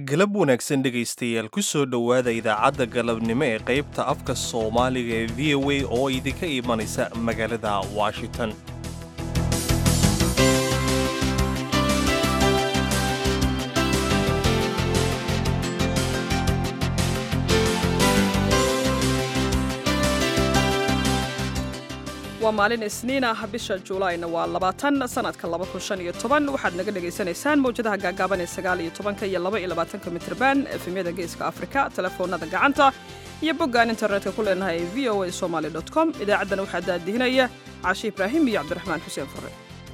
galab wanaagsan dhegaystayaal ku soo dhowaada idaacadda galabnimo ee qaybta afka soomaaliga ee v o a oo idinka imanaysa magaalada washington waa maalin isniin ah bisha juulaayna waa labaatan sanadka waxaad naga dhagaysanaysaan mawjadaha gaagaaban ee sagaal iyo tobanka iyo laba iyo labaatanka mitrban efemyada geeska afrika telefoonada gacanta iyo boggaan internetka ku leenahay ee v o a somaly com idaacaddana waxaa daadihinaya caashi ibraahim iyo cabdiraxmaan xuseen fure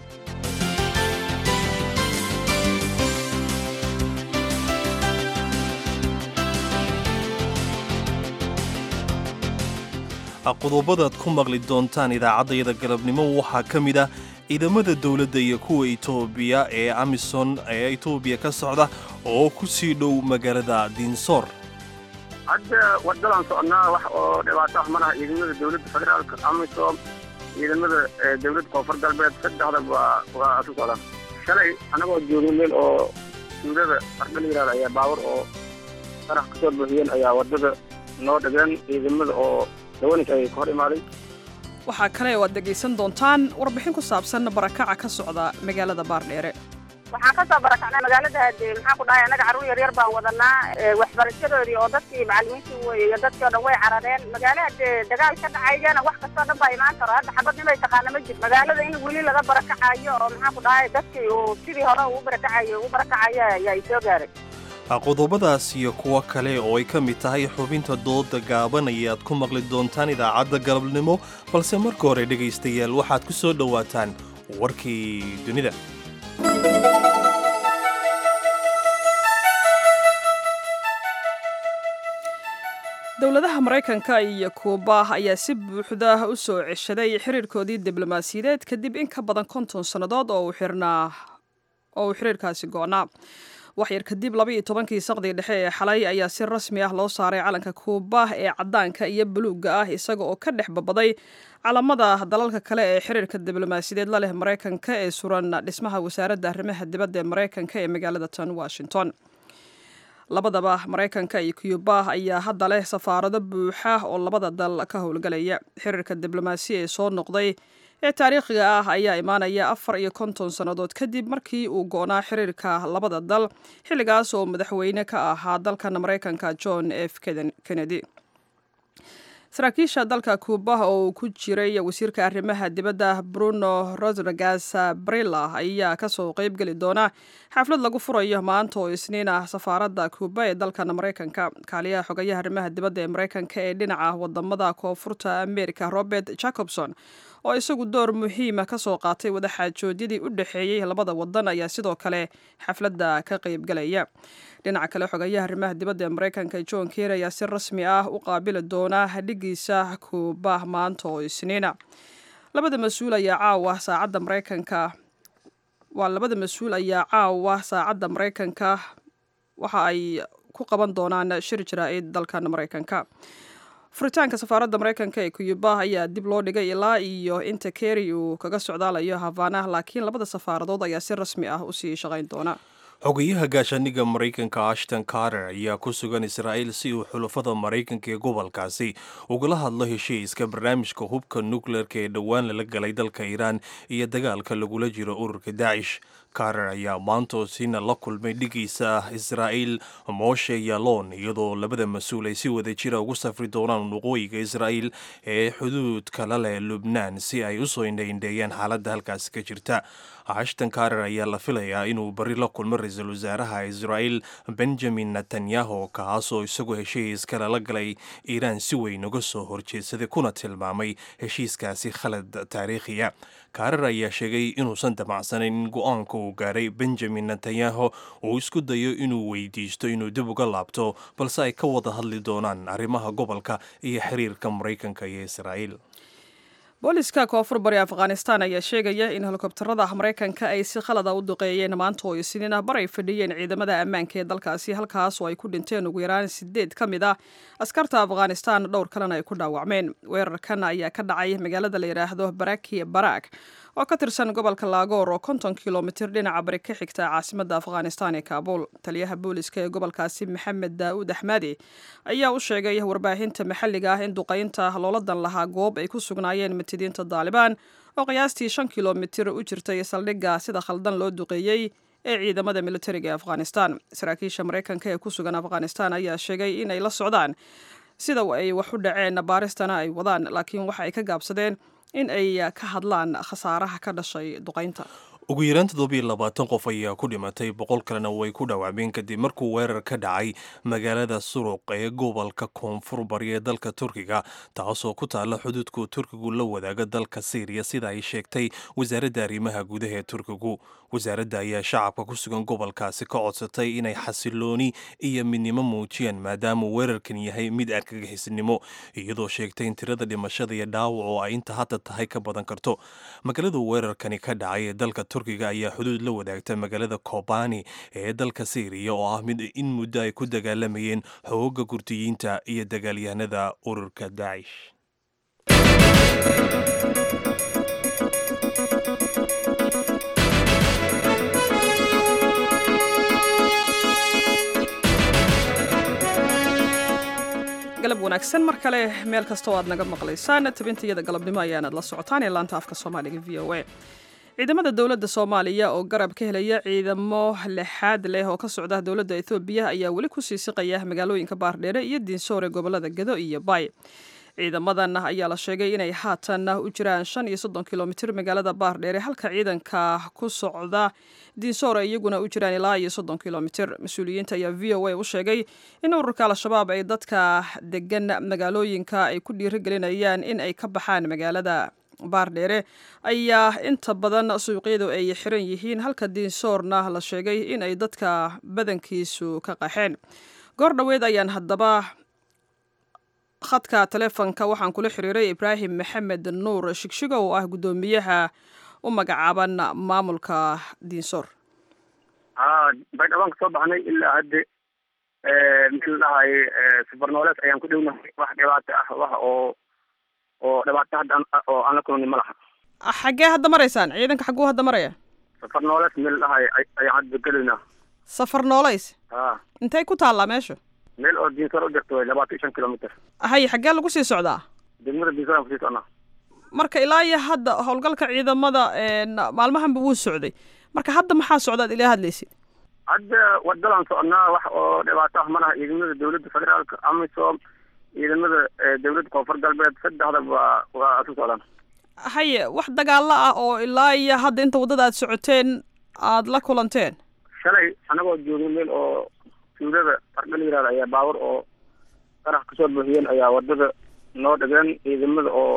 qodobadaad ku maqli doontaan idaacaddayada galabnimo waxaa ka mid ah ciidamada dowladda iyo kuwa etoobiya ee amison ee etoobiya ka socda oo ku sii dhow magaalada diinsoor hadda wadadan socnaa wax oo dhibaato ah malaha ciidamada dowladda federaalka amisom ciidamada dowladda koonfur galbeed saddexda waa waa isu socdaan shalay annagoo joogin meel oo tuulada ardha la yihahda ayaa baawar oo qarax ka soo buuxiyeen ayaa waddada noo dhageen ciidamada oo waxaa kale oo aad dhegaysan doontaan warbixin ku saabsan barakaca ka socda magaalada baardheere waxaan ka soo barakacnay magaalada de maxaan ku dhahay annaga carruur yaryar baan wadanaa waxbarashadoodii oo dadkii macallimiintii wey iyo dadkii o dhan way carareen magaalada dee dagaal ka dhacaygana wax kastoo dhan baa imaan karo hadda xabad nimay taqaana ma jir magaalada in weli laga barakacayo oo maxaan ku dhahay dadkii uu sidii hore ugu barakacayo ugu barakacayo ayaa soo gaaray qodobadaas iyo kuwo kale oo ay ka mid tahay xubinta dooda gaaban ayaad ku maqli doontaan idaacadda galabnimo balse marka hore dhegaystayaal waxaad ku soo dhowaataan warkii dunida dowladaha maraykanka iyo kuuba ayaa si buuxda u soo ceshaday xiriirkoodii diblomaasiyadeed kadib in ka badan konton sannadood oo uu xiriirkaasi go'naa waxyar kadib laba iyo tobankii saqdii dhexe ee xalay ayaa si rasmi ah loo saaray calanka kuuba ee caddaanka iyo buluugga ah isaga oo ka dhex babaday calamada dalalka kale ee xiriirka diblomaasiyadeed la leh maraykanka ee suran dhismaha wasaaradda arrimaha dibadda ee maraykanka ee magaalada tan washington labadaba maraykanka iyo kuuba ayaa hadda leh safaarado buuxa oo labada dal ka howlgalaya xiriirka diblomaasiya ee soo noqday ee taariikhiga ah ayaa imaanaya afar iyo konton sannadood kadib markii uu go'naa xiriirka labada dal xilligaas oo madaxweyne ka ahaa dalkan maraykanka john f kennedy saraakiisha dalka kuuba oo uu ku jiray wasiirka arrimaha dibadda bruno rodrigas brilla ayaa kasoo qeybgeli doona xaflad lagu furayo maanta oo isniin ah safaaradda kuuba ee dalkan maraykanka kaaliyaha xogayaha arrimaha dibadda ee maraykanka ee dhinaca wadamada koonfurta america robert jacobson oo isagu door muhiima ka soo qaatay wadaxaajoodyadii u dhexeeyey labada wadan ayaa sidoo kale xafladda ka qeybgalaya dhinaca kale xogayaha arrimaha dibadda ee maraykanka john ker ayaa si rasmi ah u qaabili doona hadhigiisa kuuba maanta oo isniina labada mas-uul ayaa caawa saacadda maraykanka waa labada mas-uul ayaa caawa saacadda maraykanka waxa ay ku qaban doonaan shir jaraa'id dalkan maraykanka furitaanka safaaradda maraykanka ee kuyuba ayaa dib loo dhigay ilaa iyo inta keri uu kaga socdaalayo havaanah laakiin labada safaaradood ayaa si rasmi ah usii shaqayn doona xogayaha gaashaaniga maraykanka ashton carter ayaa ku sugan israa'iil si uu xulafada maraykanka ee gobolkaasi ugala hadlo heshiiska barnaamijka hubka nukleerka ee dhowaan lala galay dalka iiraan iyo dagaalka lagula jiro ururka daacish carter ayaa maantoosina la kulmay dhigiisa israa'iil moshe yalon iyadoo labada mas-uul ay si wada jira ugu safri doonaan waqooyiga israa'iil ee xuduudka la leh lubnaan si ay usoo indhaindheeyaan xaaladda halkaasi ka jirta ashton carter ayaa la filayaa inuu bari la kulmo ra-iisul wasaaraha israa'iil benjamin netanyahu kaasoo isagoo heshiiska lala galay iiraan si weyn uga soo horjeedsaday kuna tilmaamay heshiiskaasi khalad taariikhiya kaarar ayaa sheegay inuusan damacsanayn in go-aanka uu gaaray benjamin netanyahu uu isku dayo inuu weydiisto inuu dib uga laabto balse ay ka wada hadli doonaan arrimaha gobolka iyo xiriirka maraykanka iyo israa'iil booliska koonfur bari afghanistan ayaa sheegaya in helikobtarada maraykanka ay si khalada u duqeeyeen maanta oo isniin ah bar ay fadhiyeen ciidamada ammaanka ee dalkaasi halkaas oo ay ku dhinteen ugu yaraan sideed ka mid ah askarta afghanistan dhowr kalena ay ku dhaawacmeen weerarkan ayaa ka dhacay magaalada la yidhaahdo baraki barak oo ka tirsan gobolka laagoor oo konton kilomitir dhinaca bari ka xigta caasimadda afghanistan ee kaabuul taliyaha booliska ee gobolkaasi maxamed daa'uud axmadi ayaa u sheegay warbaahinta maxalliga ah in duqaynta looladan lahaa goob ay ku sugnaayeen matidiinta daalibaan oo qiyaastii shan kilomitir u jirtay saldhigga sida khaldan loo duqeeyey ee ciidamada militariga ee afghanistan saraakiisha maraykanka ee ku sugan afghanistan ayaa sheegay in ay la socdaan sida ay wax u dhaceen baaristana ay wadaan laakiin waxa ay ka gaabsadeen in ay ka hadlaan khasaaraha ka dhashay duqaynta ugu yaraan toddobiyo labaatan qof ayaa ku dhimatay boqol kalena way ku dhawaacmeen kadib markuu weerar ka dhacay magaalada suruq ee gobolka koonfur bari ee dalka turkiga taasoo ku taalla xuduudku turkigu la wadaaga dalka syriya sida ay sheegtay wasaaradda arrimaha gudaha ee turkigu wasaaradda ayaa shacabka ku sugan gobolkaasi ka codsatay inay xasilooni iyo midnimo muujiyaan maadaama weerarkan yahay mid argagixisnimo iyadoo sheegtay in tirada dhimashada iyo dhaawac oo ay inta hadda tahay ka badan karto magaalada weerarkani ka dhacay ee dalka turkiga ayaa xuduud la wadaagta magaalada kobani ee dalka syriya oo ah mid in muddo ay ku dagaalamayeen xooga gurdiyiinta iyo dagaalyahanada ururka daacish galab wanaagsan mar kale meel kastoo aad naga maqlaysaan tabintayada galabnimo ayaanaad la socotaan ee laanta afka soomaaliga v o a ciidamada dowladda soomaaliya oo garab ka helaya ciidamo lixaad leh oo ka socda dowladda ethoobiya ayaa weli ku sii siqaya magaalooyinka baardheere iyo diinsoor ee gobolada gado iyo bay ciidamadan ayaa la sheegay inay haatan u jiraan shan iyo soddon kilomitir magaalada baardheere halka ciidanka ku socda diinsoor ay iyaguna u jiraan ilaa iyo soddon kilomitir mas-uuliyiinta ayaa v o a u sheegay in ururka al-shabaab ay dadka degan magaalooyinka ay ku dhiirigelinayaan in ay ka baxaan magaalada baardheere ayaa inta badan suuqyadu ay xiran yihiin halka diinsoorna la sheegay in ay dadka badankiisu ka qaxeen goor dhoweed ayaan haddaba khadka taleefonka waxaan kula xiriiray ibraahim maxamed nuur shigshigo oo ah guddoomiyaha u magacaaban maamulka diinsoor baydhabaan ka soo baxnay ilaa hadde meel dhahay safarnooleed ayaan ku dhownahay wax dhibaato ah wax oo oo dhibaato hadda oo aan la kulmin ma laha xaggee hadda maraysaan ciidanka xagguu hadda maraya safar nooleed meel dhahay ayaan hadda gelaynaa safar noolays a intay ku taallaa meesha meel oo diinsoor u jirto way labaatan iyo shan kilomitr haye xaggee lagu sii socdaa degmada diinsoor aan kusii socnaa marka ilaa iyo hadda howlgalka ciidamada maalmahanba wuu socday marka hadda maxaa socda ad ilaa hadlaysid hadda wadalaan socnaa wax oo dhibaato ah ma laha ciidamada dowladda federaalka amisom ciidamada dowladda koonfur galbeed saddexda waa waa isu socdaan haye wax dagaalo ah oo ilaa iyo hadda inta waddada aad socoteen aad la kulanteen shalay anagoo joogna meel oo tuulada ardha la yihahda ayaa baawar oo qarax kasoo buuxiyeen ayaa wadada noo dhigeen ciidamada oo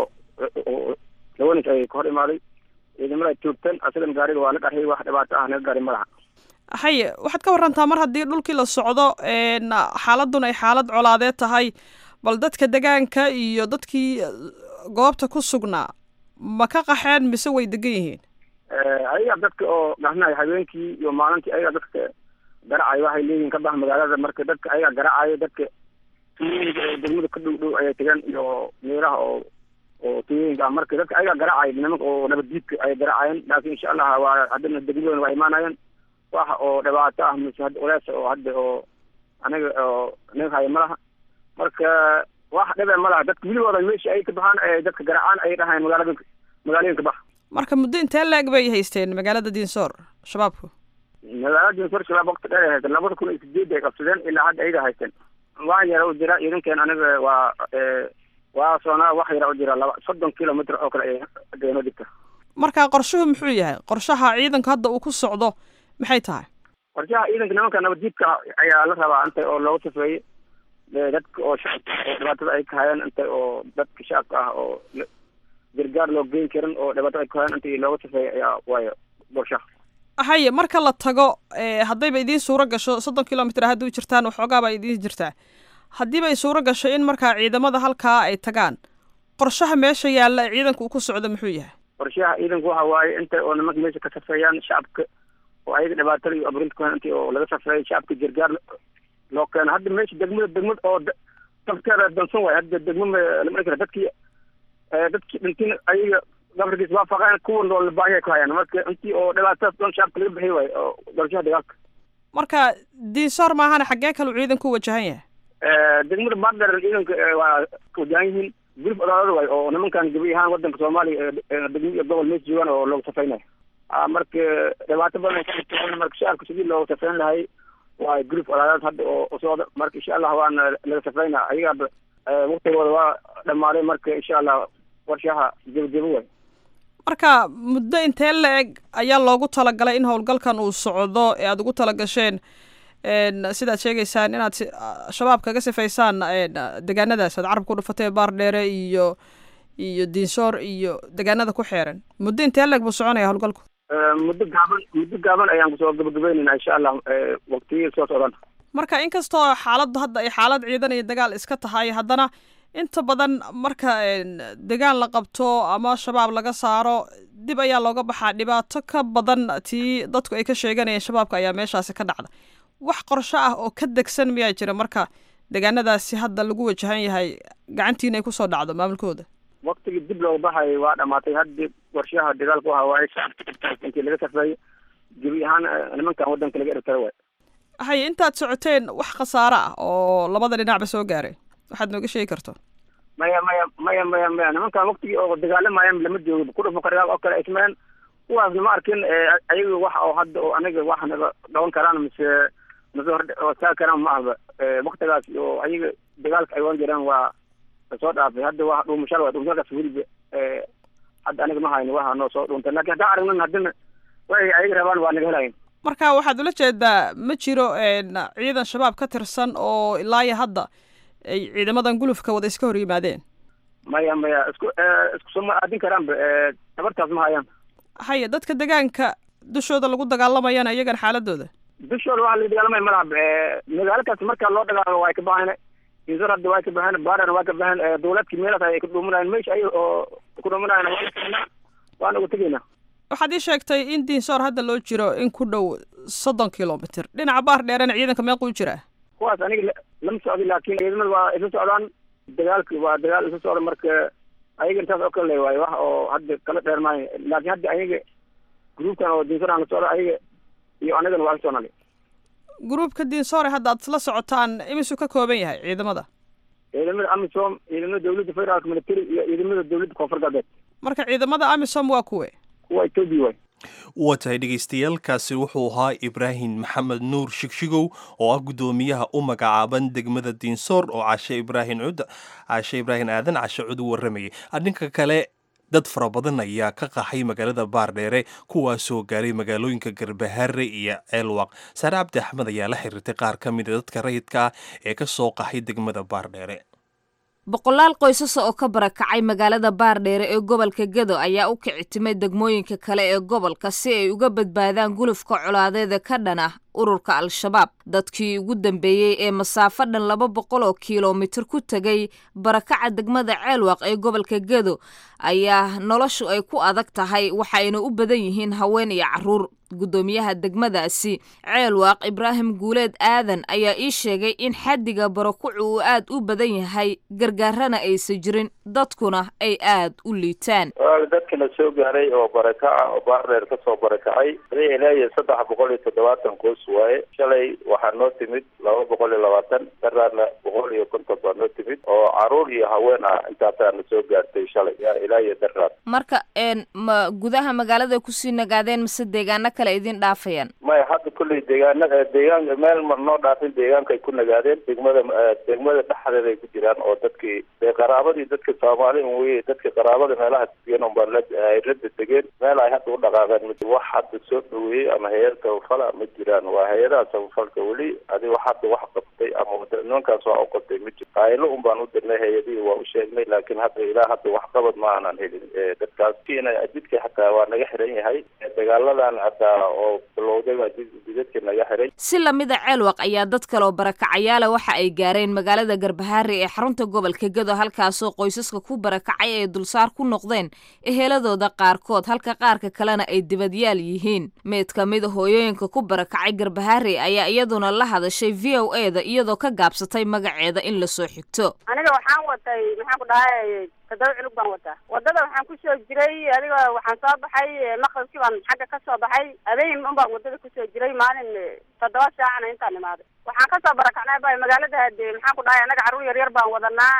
lawanis ay ka hor imaaday ciidamada ay joogteen asagan gaariga waa la qarxiyay wax dhibaato ah naga gaari ma laha haye waxaad ka warantaa mar haddii dhulkii la socdo xaaladun ay xaalad colaadeed tahay bal dadka degaanka iyo dadkii goobta ku sugnaa ma ka qaxeen mise way degan yihiin ayaga dadka oo dhahnayo habeenkii iyo maalintii ayaga dadka garacayo waxay leeyihin ka bax magaalada marka dadka ayaga garacayo dadka tuyooyinka ee degmada ka dhow dhow ayay tegaan iyo meelaha oo oo tuyooyinka ah marka dadka ayaga garacayo nimanka oo nabaddiidka ay garacayeen laakiin insha allah waa haddana degmadooda waa imaanayeen wax oo dhibaato ah mise hadda culeys oo hadda oo anaga oo naga haya ma laha marka wax dhibe ma laha dadka weligooda meeshii ay ka baxaan ee dadka garacaan ay dhahayn magaalada magaalooyinka bax marka muddo intee la-eg bay haysteen magaalada diinsoor shabaabku magaalada diinsoor shabaab waqti dheer ay haysteen labada kun iyo sideed ay qabsadeen ilaa hadda ayaga haysteen wax yara u jira iidankeen aniga waa waa soonaa wax yara u jira laba soddon kilomitr oo kale ay deeno digta marka qorshuhu muxuu yahay qorshaha ciidanku hadda uu ku socdo maxay tahay qorshaha ciidanka nimanka nabaddiidka ayaa la rabaa inta oo loogu safeeyey dadka oo shacabka oo dhibaatada ay ka hayaan inta oo dadka shacabka ah oo gargaar loo geyn karin oo dhibaatada ay ka hayaan inta loogu safeeyey ayaa waayo qorshaha haye marka la tago haddayba idiin suuro gasho soddon kilomitr haddii u jirtaan waxoogaaba idiin jirtaa haddiiba ay suuro gasho in markaa ciidamada halkaa ay tagaan qorshaha meesha yaalla ciidanka uu ku socdo muxuu yahay qorshaha ciidanku waxa waaye inta oo nimanka meesha ka safeeyaan shacabka oo ayaga dhibaatada iyo aburinta kuhan intii oo laga safreeyay shacabka gargaar loo keeno hadda meesha degmada degmad oo dafteeda dansan waayo hadda degma lama kara dadkii dadkii dhintin ayaga gabarkiis waafaqeen kuwan oo baahiya ku hayaan marka intii oo dhibaatadaas dhan shacabka laga bixiy waayo oo doorashaha dagaalka marka diinsoor maahana xaggee kalu ciidan ku wajahan yahay degmada baardheer ciidanka waa wajahan yihiin gurif odaalada waayo oo nimankan gabi ahaan wadanka soomaaliya degmo iyo gobol mees joogaan oo loogu safaynayo marka dhibaato badan ay ka marka shacabka sidii loogu safayn lahay waa gurif odaalad hadda oo socda marka insha allah waana laga safayna ayagaaba waktigooda waa dhamaaday marka insha allah warshaha jebajebo waay marka muddo intee la eg ayaa loogu talagalay in howlgalkan uu socdo ee aada ugu talagasheen sidaad sheegaysaan inaad shabaab kaga sifaysaan degaanadaas aad carabka ku dhufatay baardheere iyo iyo diinsoor iyo degaanada ku xeeran muddo intee la eg buu soconaya howlgalku muddo gaaban muddo gaaban ayaan kusoo gabagabeynayna insha allah waqtiya soo socdan marka inkastoo xaaladdu hadda ay xaalad ciidan iyo dagaal iska tahay haddana inta badan marka degaan la qabto ama shabaab laga saaro dib ayaa looga baxaa dhibaato ka badan tii dadku ay ka sheeganayeen shabaabka ayaa meeshaasi ka dhacda wax qorsho ah oo ka degsan miyaa jira marka degaanadaasi hadda lagu wajahan yahay gacantiina ay kusoo dhacdo maamulkooda waktigii dib looga baxay waa dhamaatay haddi warshaha dagaalku waxa waaye shacabka intii laga safeeyo gebi ahaan nimankan wadanka laga ertara waay haye intaad socoteen wax khasaare ah oo labada dhinacba soo gaaray waxaad nooga sheegi karto maya maya maya maya maya nimankan waktigii oo dagaalamayan lama joogo ku dhufo qariyaal oo kale ismeen kuwaasna ma arkin ayaga wax oo hadda oo aniga wax naga dhawan karaan mise mise hortaagi karaan ma ahba waktigaas oo ayaga dagaalka ay wan jireen waa soo dhaafay hadda waa dhuumashal waa dhuumashadaas weliba hadda aniga ma hayno waxa noo soo dhuuntay lakin haddaan aragnan haddina way ayaga rabaan waa naga helayin marka waxaad ula jeedaa ma jiro ciidan shabaab ka tirsan oo ilaaya hadda ay ciidamadan gulufka wada iska hor yimaadeen maya maya isku isku soo ma aadin karaanba tabartaas ma hayaan haya dadka degaanka dushooda lagu dagaalamayana iyagan xaaladooda dushooda waxa laga dagaalamaya malahab magaalo kaas marka loo dagaalo waa ka baxayn insar hadda waa ka baxeen baadhana waa ka baxeen dawladkii meelaas ay ka dhuumanayeen meesha ay oo ku dhuumanayeen waa la waana uga tegaynaa waxaad ii sheegtay in diinsoor hadda loo jiro in ku dhow soddon kilomitr dhinaca baar dheerena ciidanka meequu jiraa kuwaas aniga lama socdi laakin ciidamada waa isla socdaan dagaalki waa dagaal isla socda marka ayaga intaas oo kale le waayo wax oo hadda kala dheer maayo laakin hadda ayaga gruubkan oo diinsoor aan la socdo ayaga iyo anagana waa la socnali gruubka diinsoore hadda aad isla socotaan imisuu ka kooban yahay ciidamada ciidamada amisom ciidamada dawladda federaalka military iyo ciidamada dawladda koonfur galbeed marka ciidamada amisom waa kuwe kuwa etoobiya waay waa tahay dhegaystayaaalkaasi wuxuu ahaa ibraahim maxamed nuur shigshigow oo ah guddoomiyaha u magacaaban degmada diinsoor oo cashe ibraahim cud cashe ibraahim aadan cashe cud u warramayay dhinka kale dad fara badan ayaa ka qaxay magaalada baardheere kuwaasoo gaaray magaalooyinka garbaharre iyo ceelwaq saare cabdi axmed ayaa la xiriirtay qaar ka mida dadka rayidka ah ee ka soo qaxay degmada baardheere boqolaal qoysas oo ka barakacay magaalada baardheere ee gobolka gedo ayaa u kici timay degmooyinka kale ee gobolka si ay uga badbaadaan gulufka colaadeeda ka dhan ah ururka al-shabaab dadkii ugu dambeeyey ee masaafo dhan laba boqol oo kilomitir ku tegay barakaca degmada ceelwaq ee gobolka gedo ayaa noloshu ay ku adag tahay waxayna u badan yihiin haween iyo caruur guddoomiyaha degmadaasi ceelwaaq ibraahim guuleed aadan ayaa ii sheegay in xaddiga barakucu uu aad u badan yahay gargaarana aysan jirin dadkuna ay aad u liitaan dadka la soo gaaray oo barakaca oo baardheer ka soo barakacay ilaa iyo saddex boqol iyo toddobaatan qoys waaye shalay waxaa noo timid laba boqol iyo labaatan daraarna boqol iyo konton baa noo timid oo caruur iyo haween ah intaasaa na soo gaartay shalay ilaa iyo daraar marka ma gudaha magaalada kusii nagaadeen mase deegaano kale idin dhaafayaan maya hadda kolley deegaana deegaan meel ma noo dhaafin deegaankay ku nagaadeen degmada degmada dhexdeeda ay ku jiraan oo dadkii dee qaraabadii dadka soomaali wey dadka qaraabada meelaha degan unbaa la ay la detegeen meel ay hadda u dhaqaaqeen ma wax hadda soo dhaweeyey ama hay-ad tabafala ma jiraan waa hay-adaha tabafalka weli adi wax hadda wax qabtay ama nimankaas waa u qabtay ma jiro qaaylo un baan u dirnay hay-adihii waa u sheegnay laakiin hadda ilaa hadda wax qabad ma aanan helin dadkaas kiina jidka xataa waa naga xiran yahay dagaaladan hataa oo bilowday baa jidadka naga xiray si lamida ceelwaq ayaa dad kale oo barakacayaala waxa ay gaareen magaalada garbahaare ee xarunta gobolka gedo halkaasoo qoysaska ku barakacay ay dulsaar ku noqdeen eheladooda qaarkood halka qaarka kalena ay dibadyaal yihiin mid ka mida hooyooyinka ku barakacay garbahaare ayaa iyaduna la hadashay v o e da iyadoo ka gaabsatay magaceeda in lasoo xigto aniga waxaan watay maxaan ku dhahay toddoba cunug baan wataa wadada waxaan kusoo jiray adiga waxaan soo baxay maqribkii baan xagga ka soo baxay habeen un baan wadada kusoo jiray maalin toddoba saacana intaan imaaday waxaan kasoo barakacnay bay magaalada hade maxaan ku dhahay annaga carruur yar yar baan wadanaa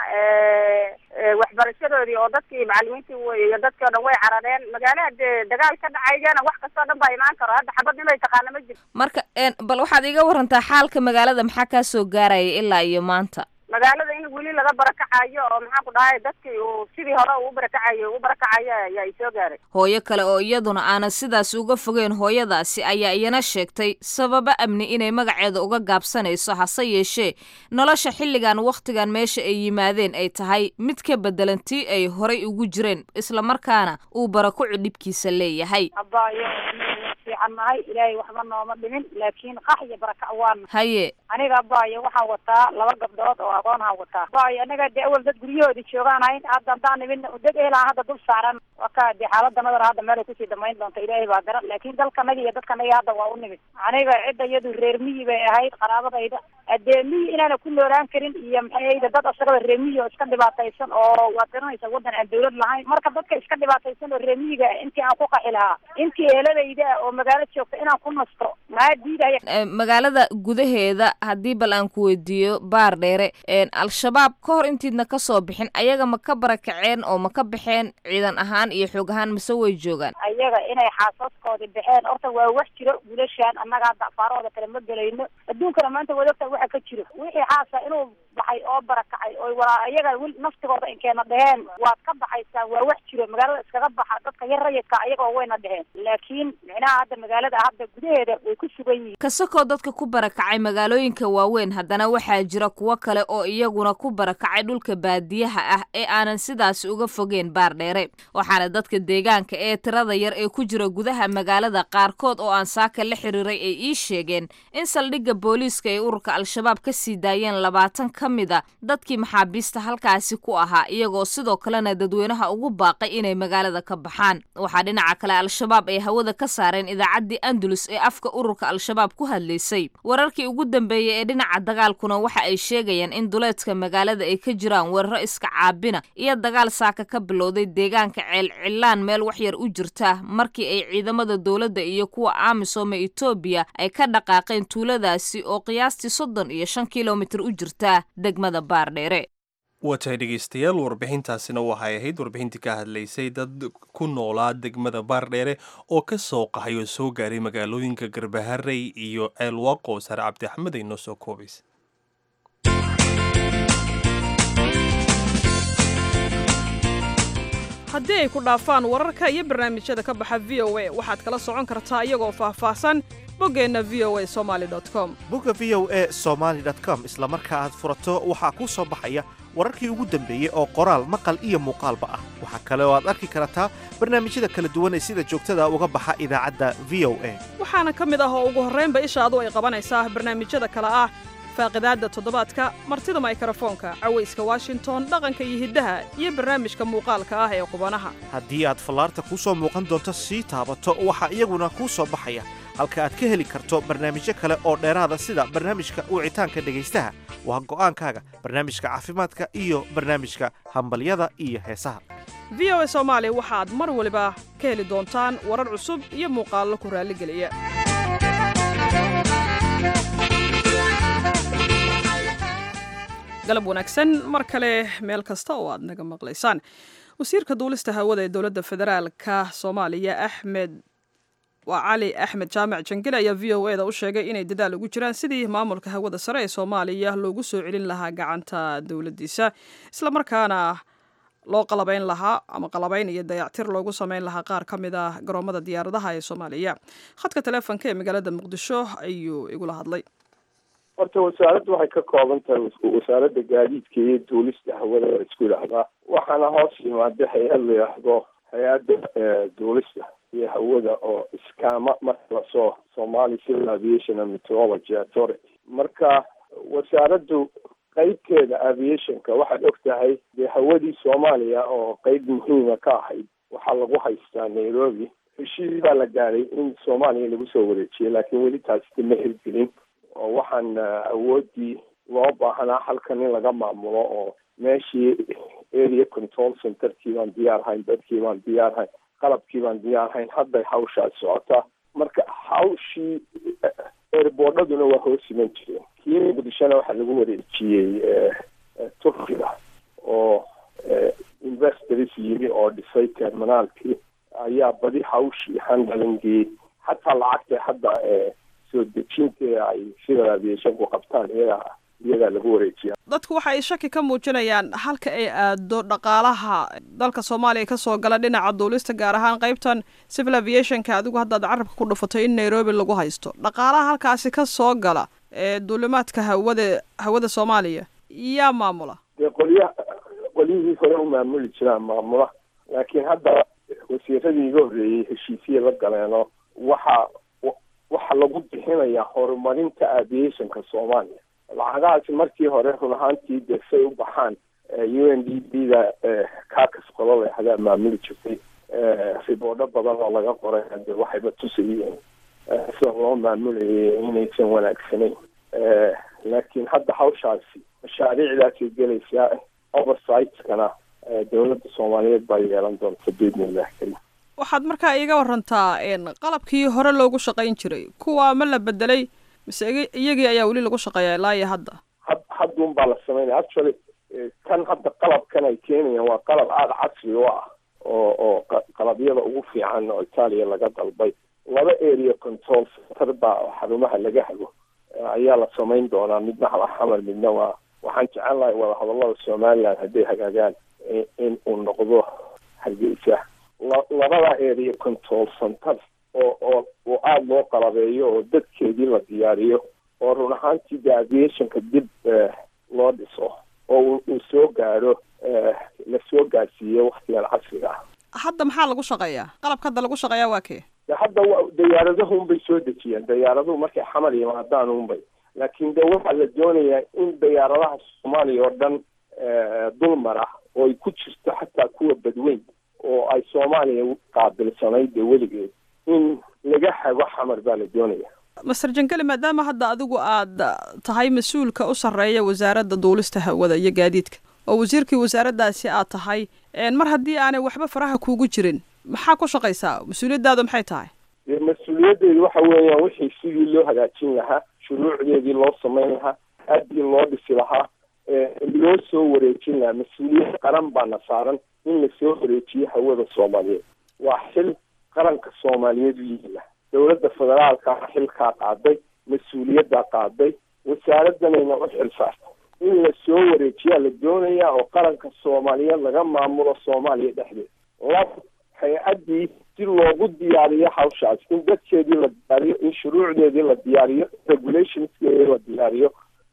waxbarashadoodii oo dadkii macalimiintii wey iyo dadkii o dhan way carareen magaala hade dagaal ka dhacaygana wax kastoo dhan baa imaan karo hadda xabad nimay taqaana ma jirto marka bal waxaad iga warantaa xaalka magaalada maxaa kaa soo gaaraya ilaa iyo maanta magaalada in weli laga barakacayo oo maxaan ku dhahay dadkii uu sidii hore uu barakacayo u barakacayo ayaa isoo gaaray hooyo kale oo iyaduna aanan sidaas uga fogeyn hooyadaasi ayaa iyana sheegtay sababo amni inay magaceeda uga gaabsanayso hase yeeshee nolosha xilligan wakhtigan meesha ay yimaadeen ay tahay mid ka bedelan tii ay horay ugu jireen islamarkaana uu barakucu dhibkiisa leeyahay abaayo fiican nahay ilaahay waxba nooma dhimin laakiin qax iyo barakac waana haye aniga abaayo waxaan wataa laba gabdhood oo aqoonhaan wataa abaayo anaga dee awal dad guryahoodii joogaan hayn hadda haddaan nimin dad ehelaan hadda dul saaran waa ka dee xaaladanadana hadda meelay kusii dhamayn doonta ilaahay baa garan laakiin dalkanaga iyo dadkanaga hadda waa u nimid aniga cidda iyadu reer miyi bay ahayd qaraabadayda dee miyi inaana ku noolaan karin iyo maxayda dad asagaba reer miyi oo iska dhibaataysan oo waad garanaysa waddan aan dawlad lahayn marka dadka iska dhibaataysan oo reer miyiga intii aan ku qaxi lahaa intii eheladayda oo magaalo joogta inaan ku nasto maa diidaya magaalada gudaheeda haddii bal aan ku weydiiyo baar dheere al-shabaab ka hor intiidna kasoo bixin ayaga ma ka barakaceen oo ma ka baxeen ciidan ahaan iyo xoog ahaan mise way joogaan ayaga inay xaasaskoodii baxeen horta waa wax jiro guulashaan annaga hadda afaarahooda kale ma gelayno adduunkana maanta wadogta waxa ka jiro wixii xaasa inuu baxay oo barakacay oo walaa ayaga wil naftigooda inkeena dheheen waad ka baxaysaan waa wax jiro magaalada iskaga baxa dadka yar rayidka ayagoo wayna dheheen laakiin micnaha hadda magaalada hadda gudaheeda way ku sugan yihiin kasakoo dadka ku barakacay magaalooyinka waaweyn haddana waxaa jira kuwo kale oo iyaguna ku barakacay dhulka baadiyaha ah ee aanan sidaasi uga fogeen baar dheere waxaana dadka deegaanka ee tirada yar ee ku jira gudaha magaalada qaarkood oo aan saaka la xiriiray ay ii sheegeen in saldhigga booliiska ay ururka al-shabaab ka sii daayeen labaatan ka mid a dadkii maxaabiista halkaasi ku ahaa iyagoo sidoo kalena dadweynaha ugu baaqay inay magaalada ka baxaan waxaa dhinaca kale al-shabaab ay hawada ka saareen idaacaddii andalus ee afka ururka al-shabaab ku hadlaysay wararkii ugu dambeeyey ee dhinaca dagaalkuna waxa ay sheegayaan in duleedka magaalada ay ka jiraan weeraro iska caabina iyo dagaal saaka ka bilowday deegaanka ceelcilaan meel waxyar u jirta markii ay ciidamada dowladda iyo kuwa amisom ee etoobiya ay ka dhaqaaqeen tuuladaasi oo qiyaastii soddon iyo shan kilomitir u jirta degmada baardheere watahay dhegeystayaal warbixintaasina waxay ahayd warbixintii ka hadlaysay dad ku noolaa degmada baardheere oo ka soo qahay oo soo gaaray magaalooyinka garbaharey iyo ceelwaaqo sare cabdi axmed ay noo soo koobaysa haddii ay ku dhaafaan wararka iyo barnaamijyada ka baxa v o a waxaad kala socon kartaa iyagoo faahfaahsan boggeenna v o a somaali com bogga v o e somaali com isla marka aad furato waxaa kuu soo baxaya wararkii ugu dambeeyey oo qoraal maqal iyo muuqaalba ah waxaa kale oo aad arki kartaa barnaamijyada kala duwan ee sida joogtada uga baxa idaacadda v o a waxaana ka mid ah oo ugu horraynba ishaadu ay qabanaysaa barnaamijyada kale ah faaqidaadda toddobaadka martida maykarafoonka cawayska washington dhaqanka iyo hiddaha iyo barnaamijka muuqaalka ah ee qubanaha haddii aad fallaarta kuu soo muuqan doonto sii taabato waxaa iyaguna kuu soo baxaya halka aad ka heli karto barnaamijyo kale oo dheeraada sida barnaamijka wicitaanka dhegaystaha waa go'aankaaga barnaamijka caafimaadka iyo barnaamijka hambalyada iyo heesaha v o a soomaali waxaad mar waliba ka heli doontaan warar cusub iyo muuqaallo ku raalligeliya galab wanaagsan mar kale meel kasta oo aad naga maqlaysaan wasiirka duulista hawada ee dowladda federaalka soomaaliya axmed waa cali axmed jaamac jangile ayaa v o e da u sheegay inay dadaal ugu jiraan sidii maamulka hawada sare ee soomaaliya loogu soo celin lahaa gacanta dowladdiisa islamarkaana loo qalabayn lahaa ama qalabayn iyo dayactir loogu sameyn lahaa qaar ka mid ah garoomada diyaaradaha ee soomaaliya khadka taleefonka ee magaalada muqdisho ayuu igula hadlay horta wasaaraddu waxay ka kooban tahay wasaaradda gaadiidka iyo duulista hawada la isku yidhaahdaa waxaana hoos yimaada hay-ad la yidhaahdo hay-adda duulista iyo hawada oo iskaama marka lasoo somali civil aviation and meteorology authority marka wasaaraddu qeybteeda aviationka waxaad og tahay dee hawadii soomaaliya oo qeyb muhiima ka ahayd waxaa lagu haystaa nairobi heshiis baa la gaadhay in soomaaliya lagu soo wareejiyay laakiin weli taasi ma hirgelin oo waxaan awooddii loo baahanaa halkan in laga maamulo oo meeshii area control centerkii baan diyaar hayn dadkii baan diyaar hayn qalabkii baan diyaar hayn hadday hawshaas socotaa marka hawshii eerboodhaduna waa hoos iman jireen kii muqdishona waxaa lagu wareejiyey turkiga oo investors yimi oo dhisay terminaalkii ayaa badi hawshii handalingii xataa lacagta hadda soo dejinta ay civil aviationku qabtaan iyagaa iyagaa lagu wareejiya dadku waxa ay shaki ka muujinayaan halka ay aado dhaqaalaha dalka soomaaliya kasoo gala dhinaca duulista gaar ahaan qeybtan civil aviationka adigu haddaad carabka ku dhufato in nairobi lagu haysto dhaqaalaha halkaasi ka soo gala ee duulimaadka hawada hawada soomaaliya yaa maamula dee qolya qolyihii hore u maamuli jiraan maamula laakiin hadda wasiiradii iga horreeyey heshiisya la galeeno waxa waxaa lagu bixinayaa horumarinta aviationka soomaaliya lacagahaasi markii hore run ahaantii dee say u baxaan u n d b da kakas qolada hadaa maamuli jirtay riboodho badan oo laga qoray de waxayba tusayeen sida loo maamulayay inaysan wanaagsanayn laakiin hadda hawshaasi mashaariicdaasay gelaysaa oversightkana dowladda soomaaliyeed baa yeelan doonta biidnillahi karim waxaad markaa iiga warantaa qalabkii hore loogu shaqayn jiray kuwa ma la bedelay mise iyagii ayaa weli lagu shaqeeya ilaa iyo hadda had hadduun baa la sameynaya actually kan hadda qalabkan ay keenayaan waa qalab aada casri u ah oo oo qalabyada ugu fiican oo itaaliya laga dalbay laba area control center baa xarumaha laga hago ayaa la samayn doonaa midna xamar midna waa waxaan jecel lahay wada hadallada somaliland hadday hagaagaan in uu noqdo hargeysa labada area control center oo oo oo aada loo qalabeeyo oo dadkeedii la diyaariyo oo run ahaantii de aviationka dib loo dhiso oo uu soo gaaro la soo gaarsiiyo waktigan casriga ah hadda maxaa lagu shaqeeyaa qalabka hadda lagu shaqeeyaa waa kee de hadda dayaaradahu unbay soo dejiyeen dayaaraduhu markay xamar yimaadaan unbay laakiin de waxaa la doonayaa in dayaaradaha soomaaliya oo dhan dul mara oo ay ku jirto xataa kuwa badweyn oo ay soomaaliya qaabilsanayd dee weligeed in laga hago xamar baa la doonaya master jangeli maadaama hadda adigu aad tahay mas-uulka u sarreeya wasaaradda duulista hawada iyo gaadiidka oo wasiirkii wasaaraddaasi aad tahay mar haddii aanay waxba faraha kuugu jirin maxaa ku shaqaysaa mas-uuliyaddaadu maxay tahay dee mas-uuliyaddeedu waxa weeyaan wixii sidii loo hagaajin lahaa shuruucdeedii loo samayn lahaa aadii loo dhisi lahaa loo soo wareejin lahaa mas-uuliyad qaran baana saaran in lasoo wareejiyo hawada soomaaliyeed waa xil qaranka soomaaliyeed u yihiila dowladda federaalka xilkaa qaaday mas-uuliyaddaa qaaday wasaaraddanayna u xil saartay in lasoo wareejiyaa la doonayaa oo qaranka soomaaliyeed laga maamulo soomaaliya dhexdeed lab hay-addii si loogu diyaariyo hawshaas in dadkeedii la diyaariyo in shuruucdeedii la diyaariyo regulationskeedii la diyaariyo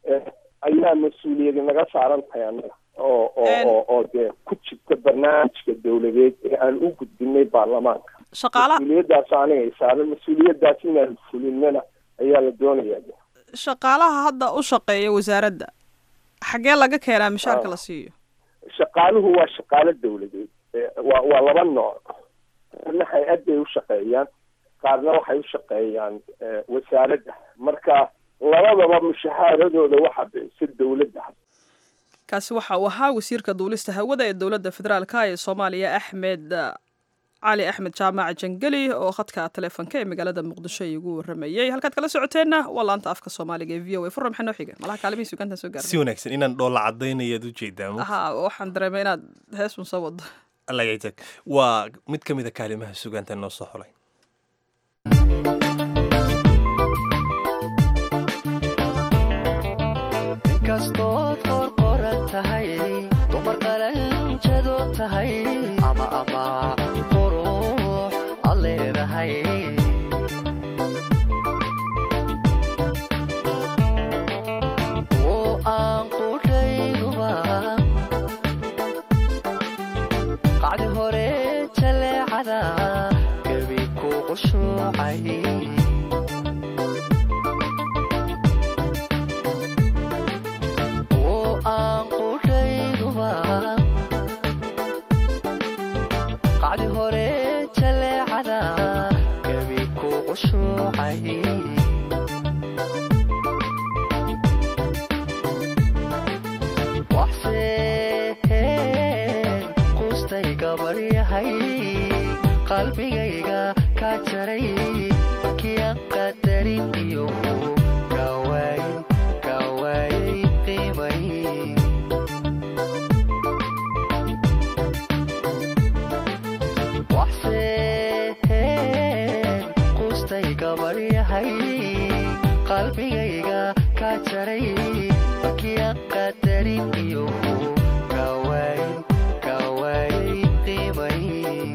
ayaa mas-uuliyadi naga saaran tahay annaga oo oo oo dee ku jirta barnaamijka dowladeed ee aan u gudbinay baarlamaanka shaqaalaha mas-uuliyaddaas aniga ay saaran mas-uuliyaddaas inaan fulinana ayaa la doonayaa shaqaalaha hadda u shaqeeya wasaaradda xaggee laga keenaa mishaarka la siiyo shaqaaluhu waa shaqaalo dowladeed waa waa laba nooc qaarna hay-adday u shaqeeyaan qaarna waxay u shaqeeyaan wasaaradda marka labadaba mushahaaradooda waxa bixisa dowladda kaasi waxa uu ahaa wasiirka duulista hawada ee dowladda federaalka ee soomaaliya axmed cali axmed jaamac jangeli oo khadka taleefonka ee magaalada muqdisho igu waramayey halkaad kala socoteenna waa laanta afka soomaaliga ee v o a furra maxaa noo xiga malaha kaalimihii sugantan soo gaarnay si wanaagsan inaan dhoolla cadaynayaad u jeedaa ha waxaan dareemay inaad heesun soo wado lagaytag waa mid ka mid a kaalimaha sugaanta noo soo xulay inkastood qorqoran tahay dumar qalanjado tahay ama ama qurux ad leedahay oo aan qudhayduba qacdi hore jaleecada gebi ku qushuucay qacdi hore jaleecada gebi ku qushuucay waxse gabaryahay qalbigayga ka jaray markiya qadarin iyo kawaay kawaay qiimay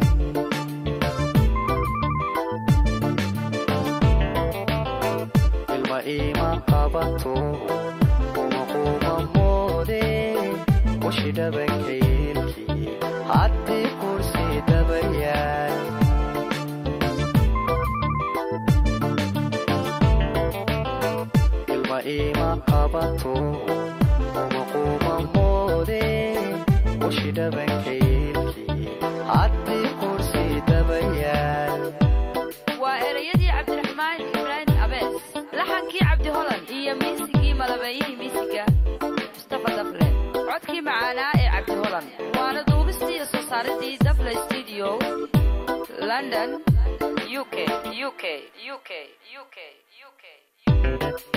ilma ima qabato uma quma moode washi dhabankaylkii haddii kursi dabayaal ilma ima qabato uma quma moode washi dhabankaylkii haddii kursi dabayaal waa ereyadii cabdiraxmaan ibraahim abees laxankii cabdi holan iyo miisigii malabeeyihii miisiga mustafa dafle codkii macaanaa ee cabdi holan waana duubistii iyo soo saaridii dafle studio london u k u k u k u k u k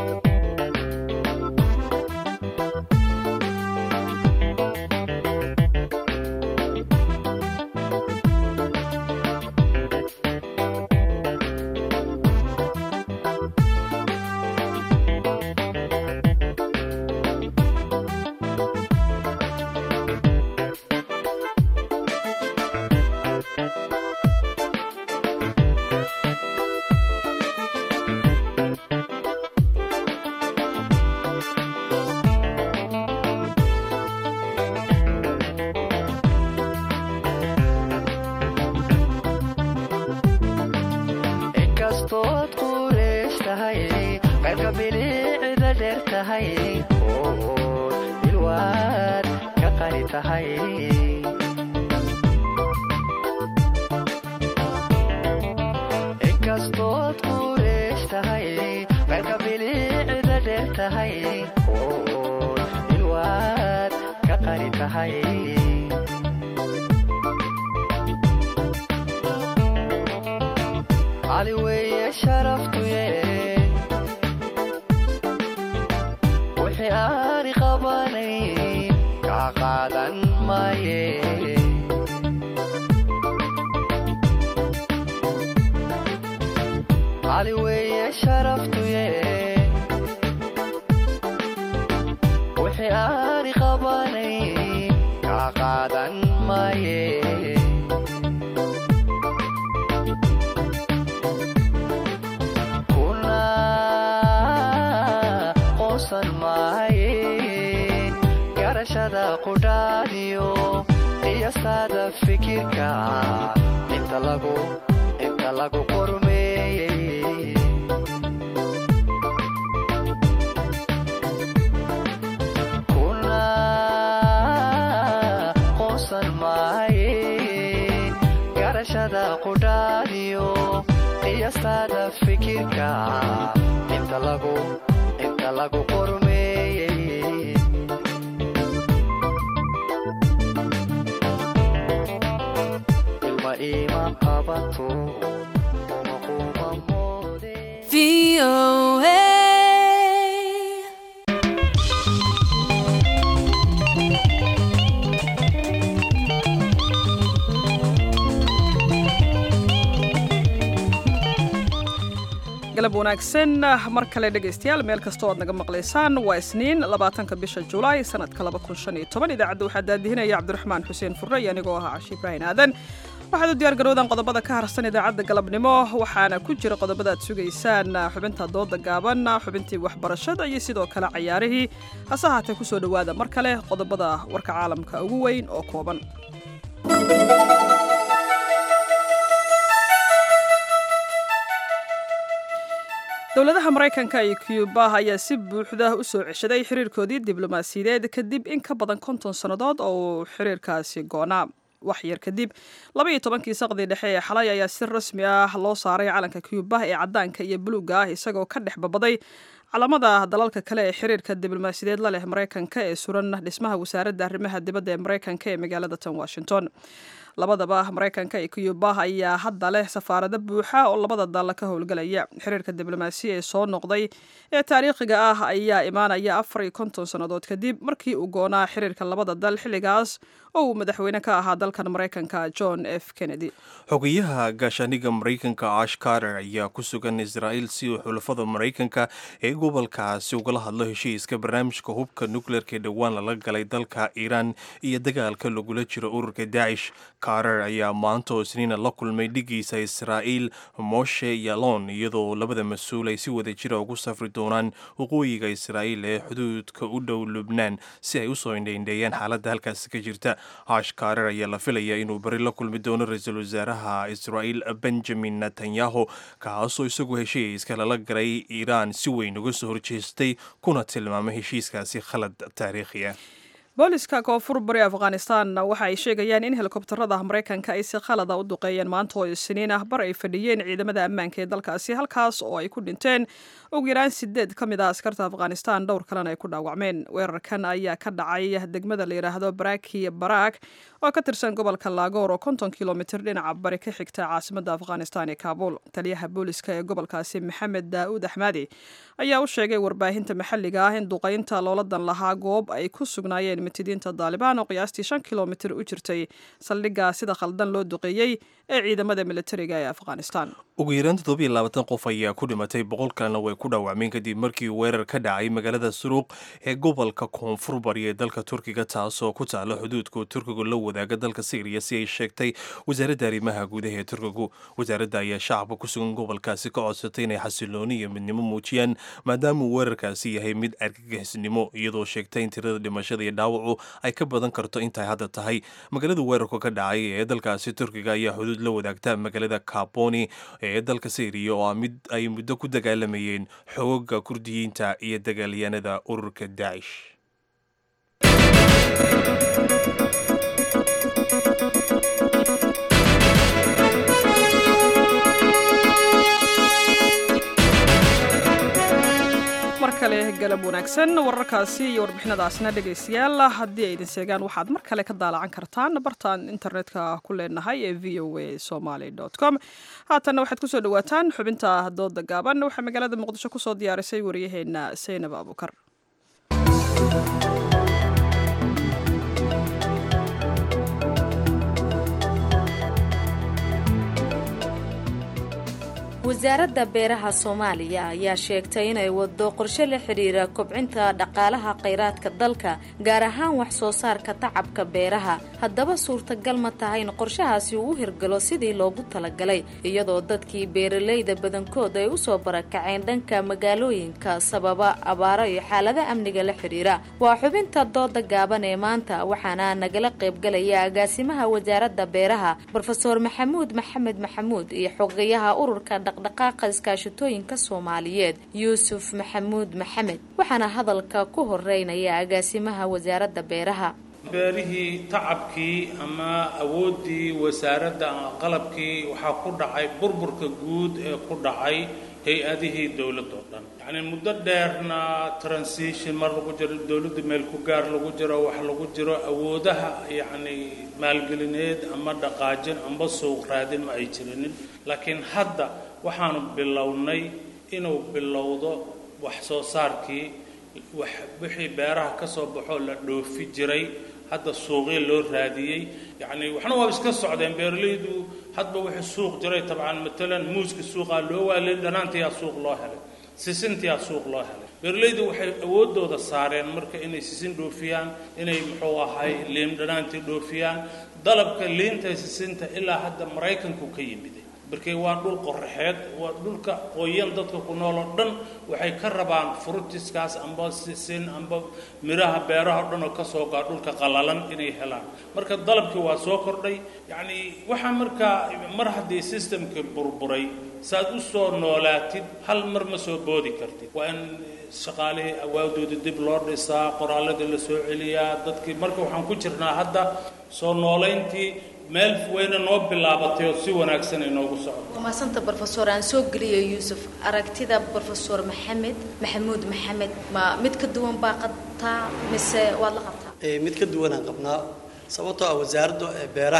inkastood qureesh tahay qaybka bilicda dheer tahay ood ilwaad ka qani tahay inkastood qureesh tahay qaybka bilicda dheer tahay ood ilwaad ka qani tahay cali weeye sharaftuye wixii aani qabanay kaa qaadan maaye cali weeye sharaftuye wixii aani qabanay kaa qaadan maaye kuna qoonsan maayen garashada qudhaadiyo qiyastaada fikirka inta lagu inta lagu qormeeyey kuna qoonsan maayen garashada qudhaadiyo qiyastaada fikirka inta lagu inta lagu qormeeyey ilma ima qabato uma quma moode galab wanaagsan mar kale dhegaystayaal meel kastoo aad naga maqlaysaan waa isniin labaatanka bisha julaay sanadka laba kun shan iyo toban idaacadda waxaa daadihinaya cabdiraxmaan xuseen furre iyo anigoo ahaa cashi ibraahin aadan waxaad u diyaar garowdaan qodobada ka harsan idaacadda galabnimo waxaana ku jira qodobada aad sugaysaan xubinta dooda gaaban xubintii waxbarashada iyo sidoo kale cayaarihii hase haatee kusoo dhowaada mar kale qodobada warka caalamka ugu weyn oo kooban dowladaha maraykanka iyo cuba ayaa si buuxda u soo ceshaday xiriirkoodii diblomaasiyadeed kadib in ka badan konton sannadood oo uu xiriirkaasi goonaa wax yar kadib labaiyo tobankii saqdii dhexe ee xalay ayaa si rasmi ah loo saaray calanka cuba ee caddaanka iyo buluugga ah isagoo ka dhex babaday calamada dalalka kale ee xiriirka diblomaasiyadeed la leh maraykanka ee suran dhismaha wasaaradda arrimaha dibadda ee maraykanka ee magaalada tan washington labadaba maraykanka iyo cuba ayaa hadda leh safaarado buuxa oo labada dal ka howlgelaya xiriirka diblomaasiya ee soo noqday ee taariikhiga ah ayaa imaanaya afar iyo konton sannadood kadib markii uu goonaa xiriirka labada dal xilligaas oo uu madaxweyne ka ahaa dalkan maraykanka john f kennedy xogeyaha gaashaaniga maraykanka ash carter ayaa ku sugan israa'iil si uu xulafada maraykanka ee gobolkaasi ugala hadlo heshiiska barnaamijka hubka nukleerka ee dhowaan lala galay dalka iiraan iyo dagaalka lagula jiro ururka daacish carter ayaa maanta oo isniina la kulmay dhigiisa israa'iil moshe yalon iyadoo labada mas-uul ay si wada jira ugu safri doonaan waqooyiga israa'iil ee xuduudka u dhow lubnaan si ay usoo indhaindheeyaan xaaladda halkaasi ka jirta ash carter ayaa la filaya inuu bari la kulmi doono ra-iisul wasaaraha israa'iil benjamin netanyahu kaasoo isagu heshiiska lala galay iiraan si weyn uga soo horjeestay kuna tilmaamay heshiiskaasi khalad taariikhi ah booliska koonfur bari afghanistan waxa ay sheegayaan in helikobtarada maraykanka ay si khalada u duqeeyeen maanta oo isniin ah bar ay fadhiyeen ciidamada ammaanka ee dalkaasi halkaas oo ay ku dhinteen ugu yaraan sideed ka mid ah askarta afghanistan dhowr kalena ay ku dhaawacmeen weerarkan ayaa ka dhacay degmada la yidhaahdo baraki barak oo ka tirsan gobolka laagoor oo konton kilomitir dhinaca bari ka xigta caasimada afghanistan ee kaabul taliyaha booliska ee gobolkaasi maxamed daa'uud axmadi ayaa u sheegay warbaahinta maxalliga ah in duqaynta looladan lahaa goob ay ku sugnaayeen mitidiinta daalibaan oo qiyaastii shan kilomitir u jirtay saldhigga sida khaldan loo duqeeyey ee ciidamada militariga ee afghanistan ugu yaraan toddobiyo labaatan qof ayaa ku dhimatay boqol kalena way ku dhaawacmeen kadib markii weerar ka dhacay magaalada suruuq ee gobolka koonfur bari ee dalka turkiga taasoo ku taala xuduudka turkigu la wadaaga dalka syriya si ay sheegtay wasaaradda arrimaha gudaha ee turkigu wasaaradda ayaa shacabka ku sugan gobolkaasi ka codsatay inay xasilooni iyo midnimo muujiyaan maadaama uu weerarkaasi yahay mid argagixisnimo iyadoo sheegtay in tirada dhimashada iyo dhaawacu ay ka badan karto intay hadda tahay magaalada weerarku ka dhacay ee dalkaasi turkiga ayaa xuduud la wadaagta magaalada kaboni ee dalka syriya oo ah mid ay muddo ku dagaalamayeen xooga kurdiyiinta iyo dagaalyahanada ururka daacish mar kale galab wanaagsan wararkaasi iyo warbixinadaasna dhegaystayaal haddii ay idin seegaan waxaad mar kale ka daalacan kartaan bartaan internetka ku leenahay ee v o a somaly com haatanna waxaad kusoo dhawaataan xubinta dooda gaaban waxaa magaalada muqdisho kusoo diyaarisay waryaheena saynab abuukar wasaaradda beeraha soomaaliya ayaa sheegtay inay wado qorshe la xidhiira kobcinta dhaqaalaha khayraadka dalka gaar ahaan wax soo saarka tacabka beeraha haddaba suurtagal ma tahay in qorshahaasi uu u hirgalo sidii loogu talagalay iyadoo dadkii beeralayda badankood ay usoo barakaceen dhanka magaalooyinka sababa abaaro iyo xaalada amniga la xidhiira waa xubinta dooda gaaban ee maanta waxaana nagala qaybgalaya agaasimaha wasaaradda beeraha brofeor maxamuud maxamed maxamuud iyo xogayaha ururka dhaqdhaqaaqa iskaashatooyinka soomaaliyeed yuusuf maxamuud maxamed waxaana hadalka ku horeynaya agaasimaha wasaaradda beeraha beerihii tacabkii ama awooddii wasaaradda qalabkii waxaa ku dhacay burburka guud ee ku dhacay hay-adihii dowladda oo dhan yacni muddo dheerna transition mar lagu jiro dowladda meel ku gaar lagu jiro wax lagu jiro awoodaha yacni maalgelineed ama dhaqaajin amba suuq raadin ma ay jirinin laakiin hadda waxaanu bilownay inuu bilowdo wax soo saarkii wax wixii beeraha ka soo baxoo la dhoofi jiray hadda suuqii loo raadiyey yacni waxna waa iska socdeen beeralaydu hadba wixii suuq jiray tabcan matalan muuska suuqaa loo waalay dhanaantiyaa suuq loo helay sisintiyaa suuq loo helay beeralaydu waxay awooddooda saareen marka inay sisin dhoofiyaan inay muxuu ahay liim dhanaantii dhoofiyaan dalabka liinta sisinta ilaa hadda maraykanku ka yimiday markii waa dhul qoraxeed waa dhulka qoyan dadka ku nool oo dhan waxay ka rabaan frutiskaas amba sisin amba miraha beeraha o dhan oo ka soo gaa dhulka qalalan inay helaan marka dalabkii waa soo kordhay yacni waxaa markaa mar haddii systemkii burburay saaad u soo noolaatid hal mar ma soo boodi kartid waa in shaqaalihii awaadooda dib loo dhisaa qoraalladii la soo celiyaa dadkii marka waxaan ku jirnaa hadda soo noolayntii meel wayna noo bilaabatay oo si wanaagsan inoogu socdo maasanta brofesor aan soo geliyo yuusuf aragtida brofesor maxamed maxamuud maxamed ma mid ka duwan baa qabtaa mise waad la qabtaa mid ka duwanaan qabnaa sababtoo ah wasaaradda beeraha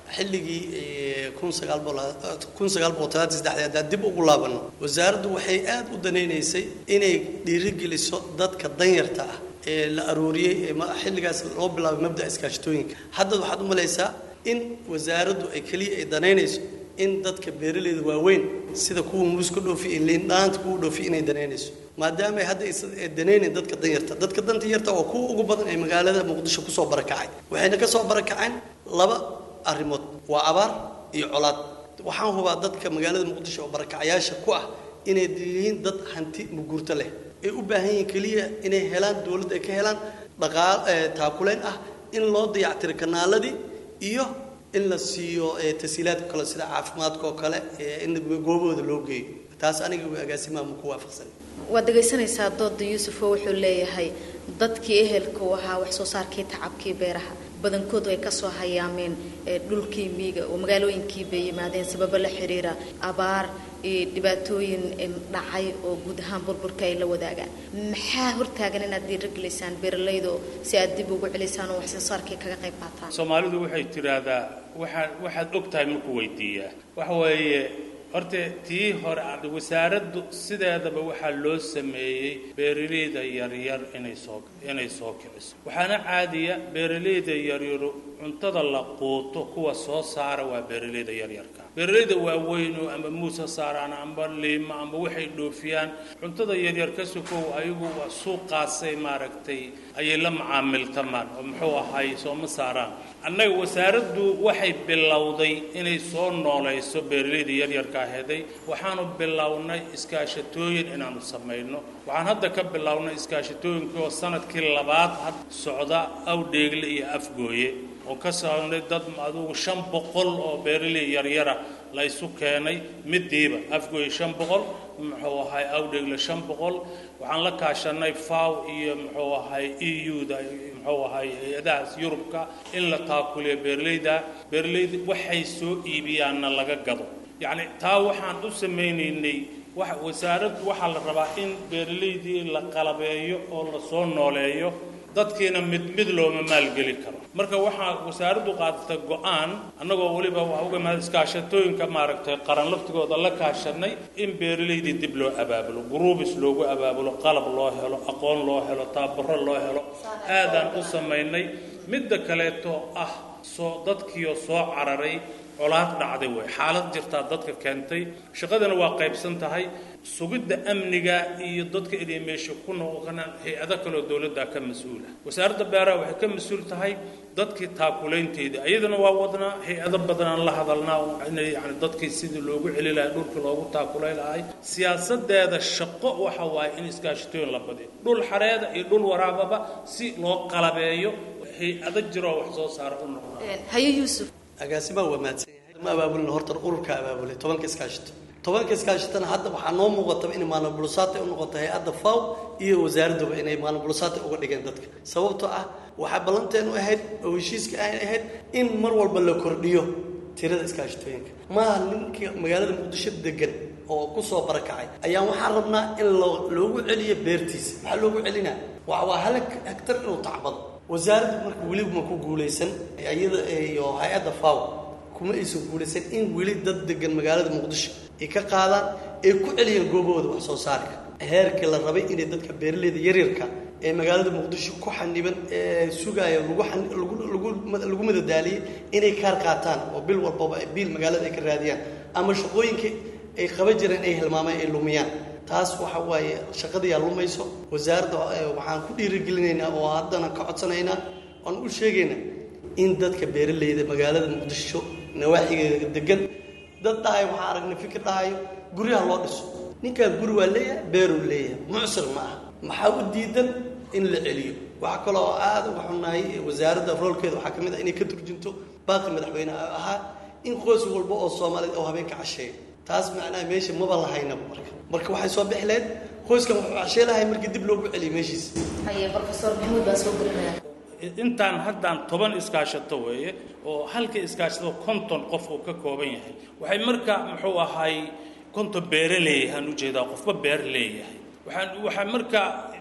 xilligii kun sagaal kun sagaal boqol talaatan saddexdii haddaan dib ugu laabanno wasaaraddu waxay aad u danaynaysay inay dhiirigeliso dadka danyarta ah ee la arooriyey ee xilligaas loo bilaabay mabda'a iskaashatooyinka hadda waxaad u malaysaa in wasaaraddu ay keliya ay danaynayso in dadka beeraleyda waaweyn sida kuwa muuska dhoofi iyo liindhaanta kuwa dhoofi inay danaynayso maadaama ay hadda aysan danaynayn dadka danyarta dadka danta yarta waa kuwa ugu badan ee magaalada muqdisho kusoo barakacay waxayna ka soo barakaceen laba arrimood waa abaar iyo colaad waxaan hubaa dadka magaalada muqdisho oo barakacayaasha ku ah inay yihiin dad hanti muguurto leh ay u baahan yihiin keliya inay helaan dowladda ay ka helaan dhaqaal taakuleyn ah in loo dayactiro kanaaladii iyo in la siiyo tasiilaadka kale sida caafimaadka oo kale in goobahooda loo geeyo taas aniga agaasimaha ma ku waafaqsan waad dhegaysanaysaa dooda yuusufo wuxuu leeyahay dadkii ehelka u ahaa wax soo saarkii tacabkii beeraha badankoodu ay kasoo hayaameen dhulkii miiga oo magaalooyinkii bay yimaadeen sababo la xiriira abaar iyo dhibaatooyin dhacay oo guud ahaan burburka ay la wadaagaan maxaa hortaagan inaad dhiiragelaysaan beeralayda si aad dib ugu celisaan oo wax soo saarkii kaga qayb qaataan soomaalidu waxay tidhaahdaa waxaa waxaad og tahay markuu weydiiyaa waxa weeye horta tii hore wasaaraddu sideedaba waxaa loo sameeyey beeralayda yaryar inay soo inay soo kiciso waxaana caadiya beeralayda yaryaru cuntada la quuto kuwa soo saara waa beeralayda yaryarka beeralayda waaweynu ama muuse saaraan amba liima amba waxay dhoofiyaan cuntada yaryar ka sukow ayagu waa suuqaasay maaragtay ayay la macaamiltamaan oo muxuu ahay sooma saaraan annaga wasaaraddu waxay bilowday inay soo noolayso beeralayda yaryarka aheeday waxaanu bilownay iskaashatooyin inaanu samayno waxaan hadda ka bilownay iskaashatooyinkii oo sanadkii labaad had socda awdheegle iyo afgooye oo ka saarnay dad adugu shan boqol oo beeraley yaryara la isu keenay midiiba afgooye shan boqol muxuu ahay awdheegle shan boqol waxaan la kaashanay faw iyo muxuu ahay e u-da muxuu ahay hay-adahaas yurubka in la taakuliyo beeralayda beeralayda waxay soo iibiyaanna laga gado yacni taa waxaan u samaynaynay wax wasaaraddu waxaa la rabaa in beeralaydii la qalabeeyo oo la soo nooleeyo dadkiina mid mid looma maalgeli karo marka waxaa wasaaraddu qaadatay go-aan annagoo weliba waa uga mahad iskaashatooyinka maaragtay qaran laftigooda la kaashanay in beeralaydii dib loo abaabulo gruubis loogu abaabulo qalab loo helo aqoon loo helo taabaro loo helo aadaan u samaynay midda kaleeto ah soo dadkiioo soo cararay colaad dhacday wey xaalad jirtaa dadka keentay shaqadana waa qaybsan tahay sugidda amniga iyo dadka inay meesha ku noqonaan hay-ado kaleo dowladda ka mas-uula wasaaradda beeraha waxay ka mas-uul tahay dadkii taakulaynteedii ayadana waa wadnaa hay-ado badanaan la hadalnaa inay yani dadkii sidii loogu celi lahay dhulkii loogu taakulay lahay siyaasadeeda shaqo waxa waaye in iskaashatooyin la badiyo dhul xareeda iyo dhul waraababa si loo qalabeeyo hay-ado jiroo wax soo saara u noqda haye yuusuf agaasimaha waa mahadsan yahay ma abaabulin horta ururka abaabulay tobanka iskaashato tobanka iskaashatana hadda waxaa noo muuqataba inay maalin bulusaatay u noqoto hay-adda faw iyo wasaaradduba inay maalin bulusaatay uga dhigeen dadka sababtoo ah waxaa ballanteenu ahayd oo heshiiska ay ahayd in mar walba la kordhiyo tirada iskaashatooyinka maaha ninkii magaalada muqdisho degan oo ku soo barakacay ayaan waxaan rabnaa in loogu celiyo beertiisa maxaa loogu celinaa waa hal hektar inuu tacbado wasaaraddu marka weliba ma ku guulaysan iyada iyo hay-adda faw kuma aysan guulaysan in weli dad degan magaalada muqdisho ay ka qaadaan ay ku celiyaan goobahooda wax soo saarka heerkii la rabay inay dadka beeraleyda yaryarka ee magaalada muqdisho ku xaniban ee sugaaya lagu lagu madadaaliyey inay kaar qaataan oo bil walbaba biil magaalada ay ka raadiyaan ama shaqooyinka ay qaban jireen ay hilmaamaan ay lumiyaan taas waxa waaye shaqadayaa lumayso wasaaradda waxaan ku dhiirigelinaynaa oo haddana ka codsanaynaa oan u sheegaynaa in dadka beeraleyda magaalada muqdisho nawaaxigeeda degan dad dhahayo waxaan aragnay fikir dhahayo guryaha loo dhiso ninkaan guri waa leeyahay beeruu leeyahay mucsir ma aha maxaa u diidan in la celiyo waxaa kaloo aada uga xunnahay wasaaradda roolkeeda waxaa ka mid ah inay ka turjunto baaqi madaxweyne ahaa in qoys walba oo soomaaliyeed oo habeenka casheeyo taas macnaha meesha maba lahaynaba marka marka waxay soo bixi lahayd qoyskan wuxuu cashee lahay markii dib loogu celiyo meeshiisa haye profesor maxamuud baa soo gelinaya intaan haddaan toban iskaashato weeye oo halka iskaashato konton qof uu ka kooban yahay waxay marka muxuu ahay konton beere leeyahaan ujeedaa qofba beer leeyahay waxaan waxaa marka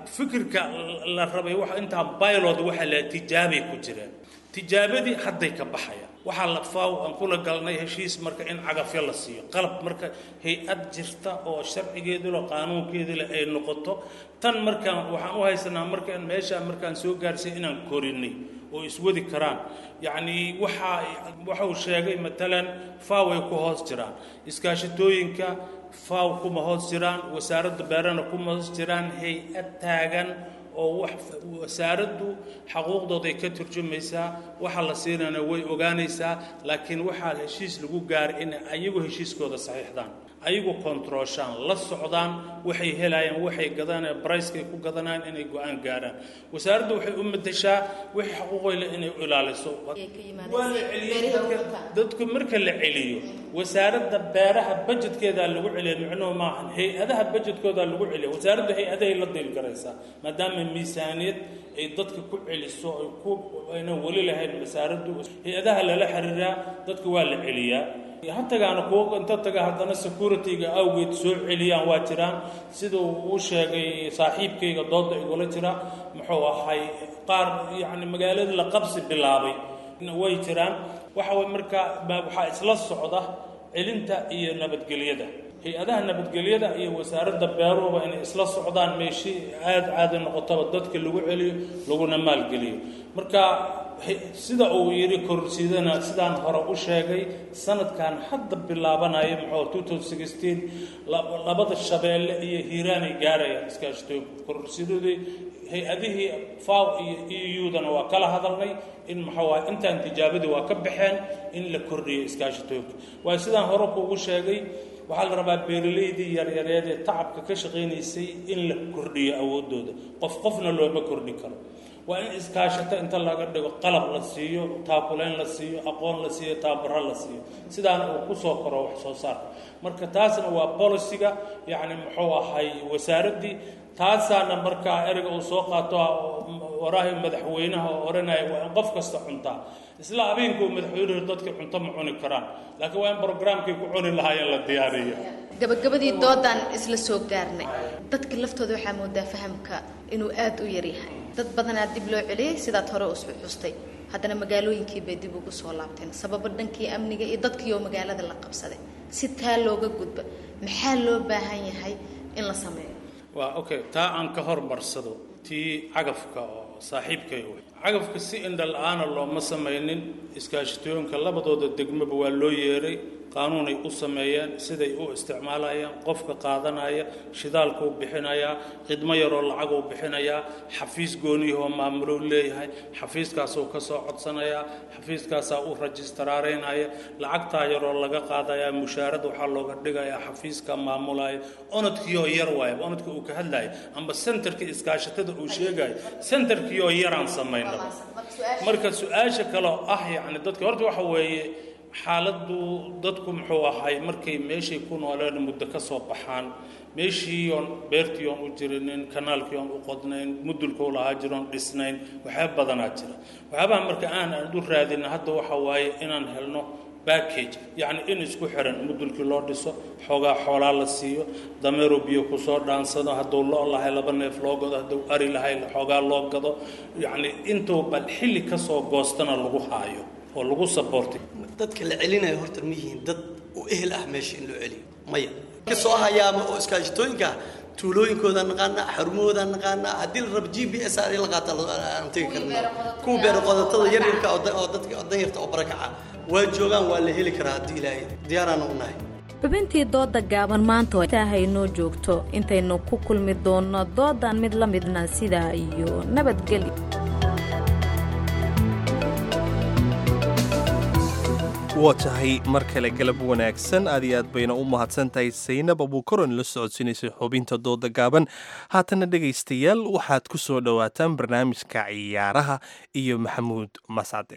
fikirka la rabay wax intaa pilot waxa la tijaabay ku jireen tijaabadii hadday ka baxayaan waxaa la faaw aan kula galnay heshiis marka in cagafyo la siiyo qalab marka hay-ad jirta oo sharcigeedu leh qaanuunkeedu leh ay noqoto tan markaan waxaan u haysanaa markaan meeshaa markaan soo gaarsiin inaan korinay oo iswadi karaan yacni waxaa waxa uu sheegay matalan faaw ay ku hoos jiraan iskaashatooyinka faaw kuma hoos jiraan wasaaradda beerana kuma hoos jiraan hay-ad taagan oo wax wasaaraddu xaquuqdooday ka turjumaysaa waxa la siinana way ogaanaysaa laakiin waxaa heshiis lagu gaaray inay ayagu heshiiskooda saxiixdaan ayagu kontrooshaan la socdaan waxay helayaan waxay gadanayaan bricekay ku gadanayaan inay go-aan gaaraan wasaaraddu waxay u madashaa wixii xaquuqoyle inay ilaaliso waa la celiyey dadka dadku marka la celiyo wasaaradda beeraha bajetkeedaa lagu celiya micnuhu maahan hay-adaha bajetkoodaa lagu celiya wasaaraddu hay-adahay la diri karaysaa maadaama miisaaniyad ay dadka ku celiso ay ku aynan weli lahayn wasaaraddu hay-adaha lala xiriiraa dadka waa la celiyaa ha tagaana kuwa inta taga haddana security-ga awgeed soo celiyaan waa jiraan sida uu sheegay saaxiibkayga dooda igula jira muxuu ahay qaar yacni magaalada la qabsi bilaabay way jiraan waxa way markaa waxaa isla socda celinta iyo nabadgelyada hay-adaha nabadgelyada iyo wasaaradda beeruhuba inay isla socdaan meeshii aada caadi noqotaba dadka lagu celiyo laguna maalgeliyo marka sida uu yidhi kororsiidana sidaan hore u sheegay sanadkan hadda bilaabanaya muxuu labada shabeelle iyo hiiraanay gaarayaan iskaashatooyinku kororsiidadii hay-adihii faw iyo eudana waa kala hadalnay in muxuu ah intaan tijaabadii waa ka baxeen in la kordhiyo iskaashatooyinka waayo sidaan hore kuugu sheegay waxaa la rabaa beeralaydii yaryareed ee tacabka ka shaqaynaysay in la kordhiyo awooddooda qof qofna looma kordhi karo waa in iskaashato inta laga dhigo qalab la siiyo taakulayn la siiyo aqoon la siiyo taabaro la siiyo sidaana uu ku soo koro wax soo saarka marka taasna waa bolisiga yacni muxuu ahay wasaaraddii taasaana markaa ereyga uu soo qaato waraahi madaxweynaha oo odhanaya waa in qof kasta cuntaa isla habeenkuu madaxweynuhu dadka cunto ma cuni karaan laakiin waa in brograamkay ku cuni lahaayeen la diyaariyo gabagabadii doodaan isla soo gaarnay dadka laftooda waxaa moodaa fahamka inuu aada u yaryahay dad badanaa dib loo celiyey sidaad hore usu xustay haddana magaalooyinkii bay dib ugu soo laabteen sababo dhankii amniga iyo dadkiioo magaalada la qabsaday si taa looga gudba maxaa loo baahan yahay in la sameeyo waa okay taa aan ka hormarsado tii cagafka oo saaxiibkay wey cagafka si indha la-aana looma samaynin iskaashatooyinka labadooda degmaba waa loo yeeray qaanuunay u sameeyeen siday u isticmaalayaan qofka qaadanaya shidaalkuu bixinayaa khidmo yaroo lacaguu bixinayaa xafiis gooniyahoo maamulou leeyahay xafiiskaasuu ka soo codsanayaa xafiiskaasaa u rajistaraaraynaya lacagtaa yaroo laga qaadayaa mushaarada waxaa looga dhigayaa xafiiska maamulaya onodkiioo yar waaya onodka uu ka hadlaya amba sentarka iskaashatada uu sheegaya sentarkiioo yaraan samaynaba marka su-aasha kaloo ah yacni dadka horta waxa weeye xaaladdu dadku muxuu ahay markay meeshay ku nooleen muddo ka soo baxaan meeshii oon beertii oon u jirinin kanaalkii oon u qodnayn mudulkuu lahaa jiroon dhisnayn waxyaaba badanaa jira waxyaabaha marka aan aan u raadina hadda waxa waaye inaan helno backage yacni in isku xiran mudulkii loo dhiso xoogaa xoolaa la siiyo dameero biyo kusoo dhaansado hadduu lo lahay laba neef loo gado hadduu ari lahay xoogaa loo gado yacni intuu bal xilli ka soo goostana lagu haayo oo lagu saboortay dadka la celinayo horta ma yihiin dad u ehel ah meesha in loo celiyo maya ka soo hayaama oo iskaashatooyinka tuulooyinkooda naqaana xarumahooda naqaana haddii la rabo g b s aan la qaata aan tegi karna kuwa beero qodatada yaryarka oo da- oo dadka oo danyarta oo barakaca waa joogaan waa la heli karaa haddii ilaahay diyaaraana u nahay xubintii dooda gaaban maanta intaahay noo joogto intaynu ku kulmi doonno doodan mid la midna sidaa iyo nabadgelyo waa tahay mar kale galab wanaagsan aad iyo aad bayna u mahadsan tahay saynab abuukaron la socodsiinaysay xubinta dooda gaaban haatana dhegaystayaal waxaad ku soo dhowaataan barnaamijka ciyaaraha iyo maxamuud mascade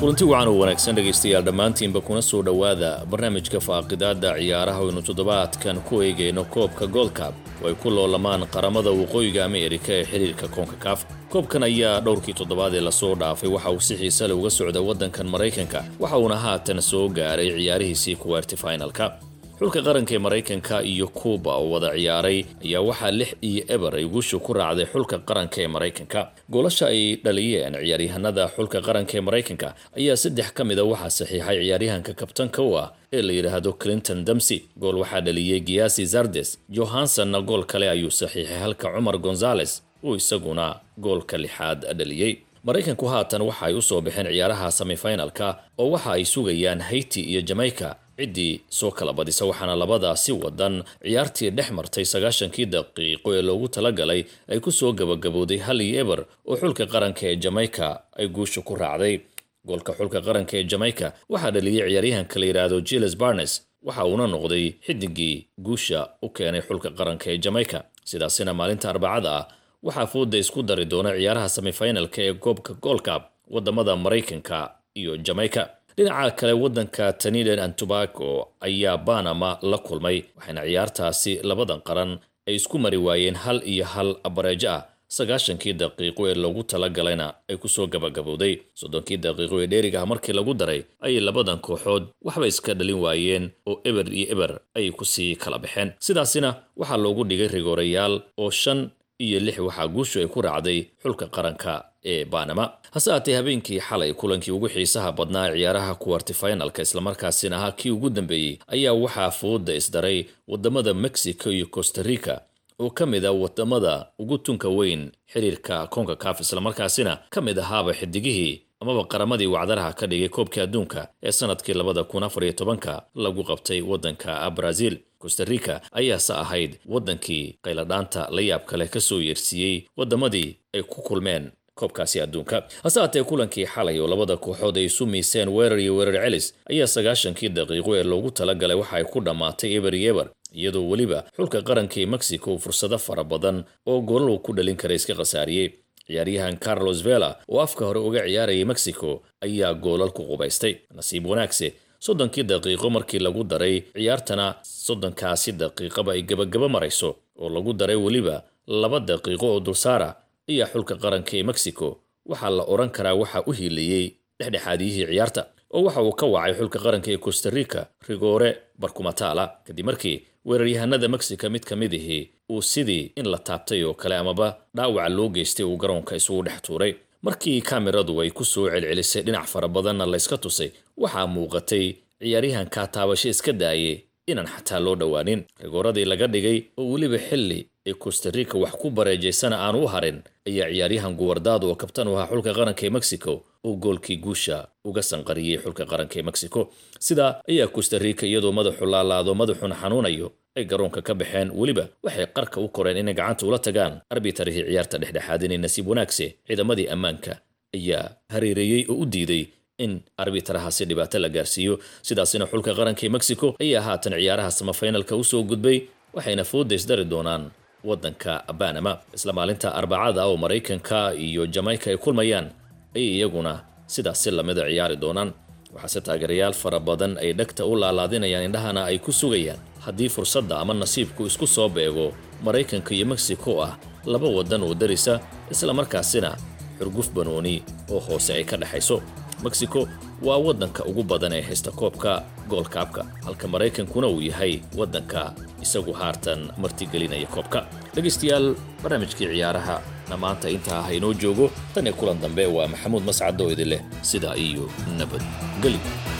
kulanti wacan oo wanaagsan dhegaystayaal dhammaantiinba kuna soo dhowaada barnaamijka faaqidaada ciyaaraha aynu toddobaadkan ku eegayno koobka goldcab oo ay ku loolamaan qaramada waqooyiga ameerika ee xiriirka konkakaaf koobkan ayaa dhowrkii toddobaad ee lasoo dhaafay waxa uu si xiise leh uga socda waddankan maraykanka waxa uuna haatan soo gaaray ciyaarihiisii kuweerti finalka xulka qaranka ee maraykanka iyo kuuba oo wada ciyaaray ayaa waxaa lix iyo eber ay guushu ku raacday xulka qaranka ee maraykanka goolasha ay dhaliyeen ciyaaryahanada xulka qaranka ee maraykanka ayaa saddex ka mid a waxaa saxiixay ciyaaryahanka kabtanka u ah ee la yidhaahdo clinton damsey gool waxaa dhaliyey giasi zardes johansonna gool kale ayuu saxiixay halka cumar gonzales uu isaguna goolka lixaad dhaliyey maraykanku haatan waxa ay u soo baxeen ciyaaraha semifinalka oo waxa ay sugayaan haiti iyo jamaica ciddii soo kala badisa waxaana labadaasi wadan ciyaartii dhex martay sagaashankii daqiiqo ee loogu talagalay ay ku soo gabagabowday hal iyo eber oo xulka qaranka ee jamaica ay guusha ku raacday goolka xulka qaranka ee jamaica waxaa dhaliyey ciyaaryahanka la yidhaahdo jiles barnes waxa uuna noqday xidigii guusha u keenay xulka qaranka ee jamaica sidaasina maalinta arbacada ah waxaa fooda isku dari doona ciyaaraha semifinalka ee koobka goolkab wadamada maraykanka iyo jamaica dhinaca kale waddanka trinidad and tobago ayaa banama la kulmay waxaana ciyaartaasi labadan qaran ay isku mari waayeen hal iyo hal bareejo ah sagaashankii daqiiqo ee loogu talagalayna ay kusoo gabagabowday soddonkii daqiiqo ee dheeriga ah markii lagu daray ayay labadan kooxood waxba iska dhalin waayeen oo eber iyo eber ayay kusii kala baxeen sidaasina waxaa loogu dhigay rigoorayaal oo shan iyo lix waxaa guushu ay ku raacday xulka qaranka ee banama hase haatee habeenkii xalay kulankii ugu xiisaha badnaa ciyaaraha kuwarti finalka islamarkaasina ahaa kii ugu dambeeyey ayaa waxaa fooda isdaray wadamada mexico iyo costa rica oo ka mid a wadamada ugu tunka weyn xiriirka konkakaf islamarkaasina ka mid ahaaba xidigihii amaba qaramadii wacdaraha ka dhigay koobkii adduunka ee sanadkii labada kun afar iyo tobanka lagu qabtay waddanka brazil costa rica ayaase ahayd waddankii qayladhaanta la yaabka leh ka soo yeersiiyey waddamadii ay ku kulmeen koobkaasi adduunka hase haatee kulankii xalay oo labada kooxood ay isu miiseen weerar iyo weerar celis ayaa sagaashankii daqiiqo ee loogu talagalay waxa ay ku dhammaatay eber iyo eber iyadoo weliba xulka qarankii mexico fursado fara badan oo goolal ku dhalin kara iska khasaariyey ciyaaryahan carlos vela oo afka hore uga ciyaarayay mexico ayaa goolal ku qubaystay nasiib wanaagse soddonkii daqiiqo markii lagu daray ciyaartana soddonkaasi daqiiqaba ay gebagaba marayso oo lagu daray weliba laba daqiiqo oo dulsaara ayaa xulka qaranka ee mexico waxaa la odhan karaa waxaa u hiilayey dhexdhexaadiyihii ciyaarta oo waxa uu ka wacay xulka qaranka ee costa rica rigoore barkumataala kadib markii weeraryahanada mexico mid ka mid ihii uu sidii in la taabtay oo kale amaba dhaawaca loo geystay uu garoonka isugu dhex tuuray markii kameradu ay ku soo celcelisay dhinac fara badanna layska tusay waxaa muuqatay ciyaaryahankaa taabasho iska daayay inaan xataa loo dhowaanin rigooradii laga dhigay oo weliba xilli ee costa rica wax ku bareejaysana aanu u harin ayaa ciyaaryahan guwardaado oo kabtan u ahaa xulka qaranka ee mexico uu goolkii guusha uga sanqariyey xulka qaranka ee mexico sidaa ayaa costa rica iyadoo madaxu laalaado madaxuna xanuunayo ay garoonka ka baxeen weliba waxay qarka u koreen inay gacanta ula tagaan arbitarihii ciyaarta dhexdhexaadinay nasiib wanaagse ciidamadii ammaanka ayaa hareereeyey oo u diiday in arbitarahaasi dhibaato la gaarsiiyo sidaasina xulka qaranka ee mexico ayaa haatan ciyaaraha samafinalka usoo gudbay waxayna foodays dari doonaan waddanka banama isla maalinta arbacada oo maraykanka iyo jamaica ay kulmayaan ayay iyaguna sidaasi lamida ciyaari doonaan waxaase taageerayaal fara badan ay dhegta u laalaadinayaan indhahana ay ku sugayaan haddii fursadda ama nasiibku isku soo beego maraykanka iyo mexico ah laba waddan oo darisa isla markaasina xurguf banooni oo hoose ay ka dhexayso mexico waa waddanka ugu badan ee haysta koobka goolkaabka halka maraykankuna uu yahay waddanka isagu haartan martigelinaya koobka dhegaystayaal barnaamijkii ciyaaraha na maanta intaa ah inoo joogo tan iyo kulan dambe waa maxamuud mascad oo idin leh sidaa iyo nabadgelyo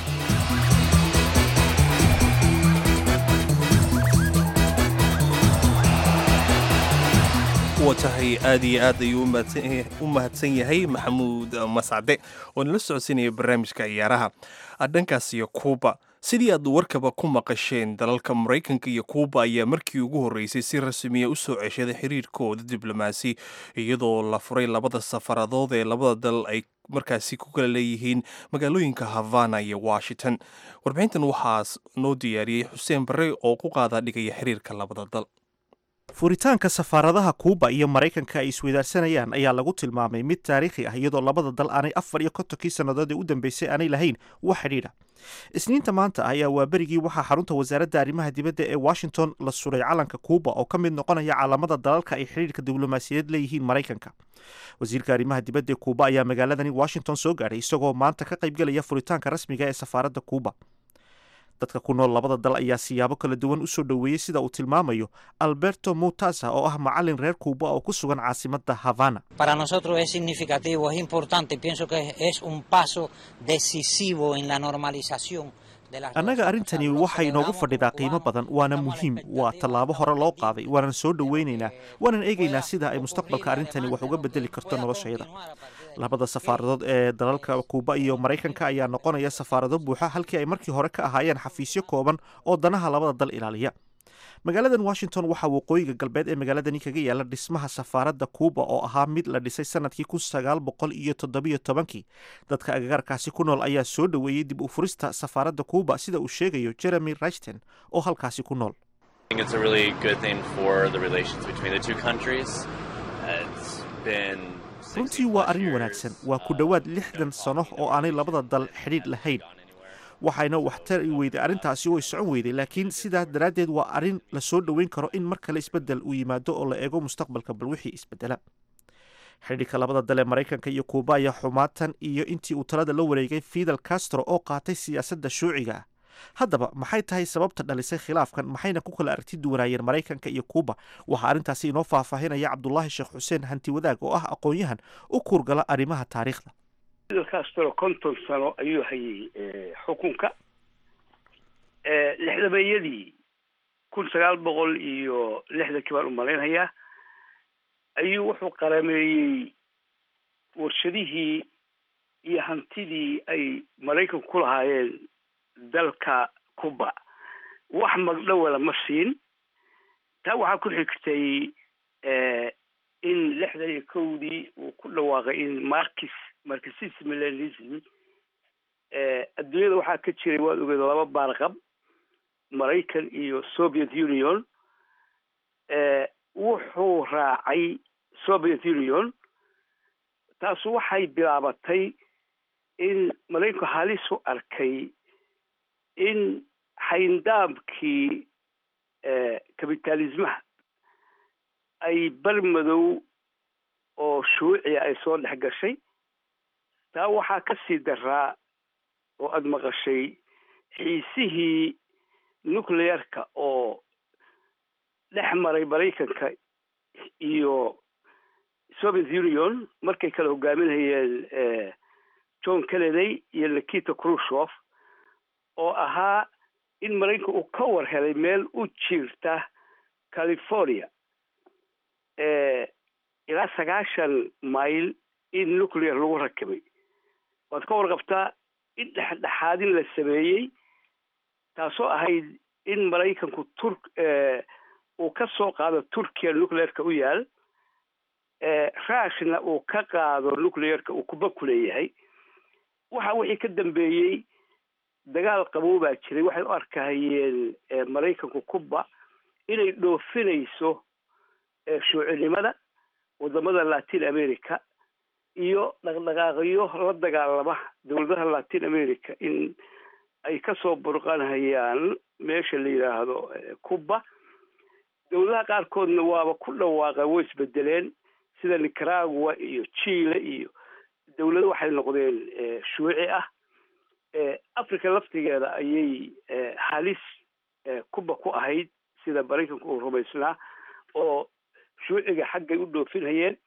wa tahay aad iyo aad ayuu u mahadsan yahay maxamuud mascade oo nala socodsiinaya barnaamijka ciyaaraha dhankaas iyo kuuba sidii aad warkaba ku maqasheen dalalka maraykanka iyo kuuba ayaa markii ugu horreysay si rasmiya u soo ceshaday xiriirkooda diblomaasi iyadoo la furay labada safaradood ee labada dal ay markaasi ku kala leeyihiin magaalooyinka havana iyo washington warbixintan waxaa noo diyaariyey xuseen barre oo ku qaadaa dhigaya xiriirka labada dal furitaanka safaaradaha kuuba iyo maraykanka ay isweydaarsanayaan ayaa lagu tilmaamay mid taariikhi ah iyadoo labada dal aanay afar iyo kontonkii sannadood ee u dambeysay aanay lahayn wax xidhiidha isniinta maanta ayaa waa berigii waxaa xarunta wasaaradda arrimaha dibadda ee washington la suray calanka kuuba oo ka mid noqonaya calaamada dalalka ay xidhiidhka diblomaasiyadeed leeyihiin maraykanka wasiirka arrimaha dibadda ee kuuba ayaa magaaladani washington soo gaadhay isagoo maanta ka qaybgelaya furitaanka rasmiga ee safaaradda kuuba dadka ku nool labada dal ayaa siyaabo kala duwan u soo dhoweeyey sida uu tilmaamayo alberto mutasa oo ah macalin reer kuuba oo ku sugan caasimadda havana Para nosotros es significativo, es importante, pienso que es un paso decisivo en la normalización de las annaga arrintani waxay inoogu fadhidaa qiimo badan waana muhiim waa tallaabo hore loo qaaday waanan soo dhoweynaynaa waanan eegaynaa sida ay mustaqbalka arrintani wax uga bedeli karto noloshayada labada safaaradood ee dalalka kuuba iyo maraykanka ayaa noqonaya safaarado buuxa halkii ay markii hore ka ahaayeen xafiisyo kooban oo danaha labada dal ilaaliya magaaladan washington waxaa waqooyiga galbeed ee magaaladani kaga yaala dhismaha safaaradda kuuba oo ahaa mid la dhisay sanadkii kun sagaal boqol iyo toddobiyo tobankii dadka agagaarkaasi ku nool ayaa soo dhoweeyey dib u furista safaaradda kuuba sida uu sheegayo jeremy rashton oo halkaasi ku nool I think it's a really good thing for the relations between the two countries. Uh, It's been runtii waa arrin wanaagsan waa ku dhowaad lixdan sano oo aanay labada dal xidhiidh lahayn waxayna waxtari weyday arrintaasi way socon weyday laakiin sidaa daraaddeed waa arrin la soo dhoweyn karo in mar kale isbeddel uu yimaado oo la eego mustaqbalka bal wixii isbeddela xidhiidhka labada dal ee maraykanka iyo kuuba ayaa xumaatan iyo intii uu talada la wareegay fidel castro oo qaatay siyaasadda shuuciga ah haddaba maxay tahay sababta dhalisay khilaafkan maxayna ku kala aragti duwanaayeen maraykanka iyo kuuba waxaa arrintaasi inoo faahfaahinaya cabdulaahi sheekh xuseen hanti wadaag oo ah aqoon-yahan u kuurgala arrimaha taariikhda fidel castro konton sano ayuu hayay xukunka lixdameeyadii kun sagaal boqol iyo lixdankii baan u malaynayaa ayuu wuxuu qarameeyey warshadihii iyo hantidii ay maraykanku ku lahaayeen dalka cuba wax magdhowala ma siin taa waxaa ku xigtay in lixdan iyo kowdii uu ku dhawaaqay in markis marxism leninism adduunyada waxaa ka jiray waad ogeed laba baarqab maraykan iyo soviet union wuxuu raacay soviet union taasu waxay bilaabatay in maraykanku halis u arkay in xayndaabkii kabitalismaha ay bar madow oo shuuciya ay soo dhex gashay taa waxaa ka sii daraa oo aada maqashay xiisihii nuclearka oo dhex maray maraykanka iyo soviet union markay kala hogaaminayeen john kennedy iyo nikita khrushov oo ahaa in maraykanka uu ka war helay meel u jiirta california ilaa sagaashan mayl in nuclear lagu rakibay waad ka warqabtaa in dhexdhexaadin la sameeyey taasoo ahayd in maraykanku tur uu ka soo qaado turkiya nuclearka u yaal rushna uu ka qaado nuclearka uu kuba ku leeyahay waxa wixii ka dambeeyey dagaal qabow baa jiray waxay u arkahayeen maraykanku cuba inay dhoofinayso shuucinimada wadamada latin america iyo dhaqdhaqaaqyo la dagaalama dowladaha latin america in ay kasoo burqanhayaan meesha la yidhaahdo cuba dowladaha qaarkoodna waaba ku dhawaaqa way isbedeleen sida nicaragua iyo chile iyo dowlado waxay noqdeen shuuci ah africa laftigeeda ayay halis cuba ku ahayd sida maraykanku uu rumaysnaa oo shuuciga xaggay u dhoofinayeen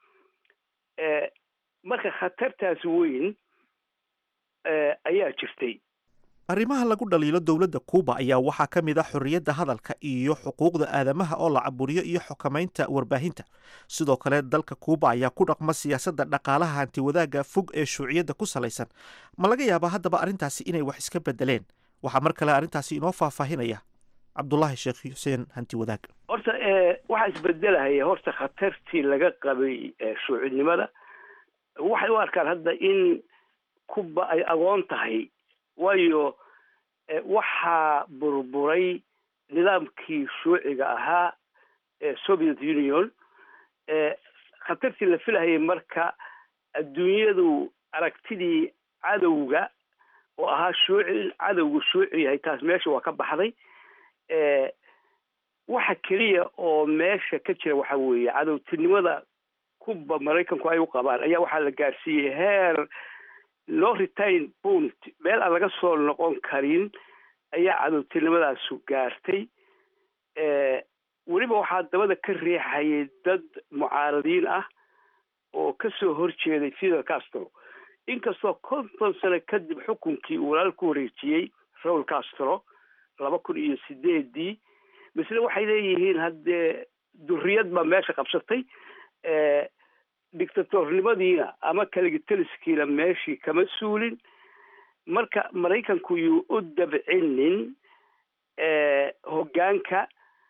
marka khatartaas weyn ayaa jirtay arrimaha lagu dhaliilo dowladda kuuba ayaa waxaa ka mid ah xorriyadda hadalka iyo xuquuqda aadamaha oo la caburiyo iyo xukamaynta warbaahinta sidoo kale dalka kuuba ayaa ku dhaqma siyaasadda dhaqaalaha hantiwadaagga fog ee shuuciyadda ku salaysan ma laga yaabaa haddaba arrintaasi inay wax iska bedeleen waxaa mar kale arrintaasi inoo faahfaahinaya cabdulaahi sheekh xuseen hantiwadaag horta waxaa isbedelahaya horta khatartii laga qabay shuucinimada waxay u arkaan hadda in kuba ay agoon tahay waayo waxaa burburay nidaamkii shuuciga ahaa soviet union khatartii la filahayay marka adduunyadu aragtidii cadowga oo ahaa shuuci in cadowgu shuuci yahay taas meesha waa ka baxday waxa keliya oo meesha ka jira waxa weeye cadowtinimada kuba maraykanku ay u qabaan ayaa waxaa la gaarsiiyey heer no retain point meel aan laga soo noqon karin ayaa cadowtinimadaasu gaartay weliba waxaa dabada ka riixayay dad mucaaradiin ah oo kasoo horjeeday fidel castro inkastoo konton sano kadib xukunkii uu walaal ku wareejiyey raul castro laba kun iyo sideedii misle waxay leeyihiin haddee duriyad baa meesha qabsatay dictatornimadiina ama kaligitaliskiina meeshii kama suulin marka maraykanku yuu u dabcinin hoggaanka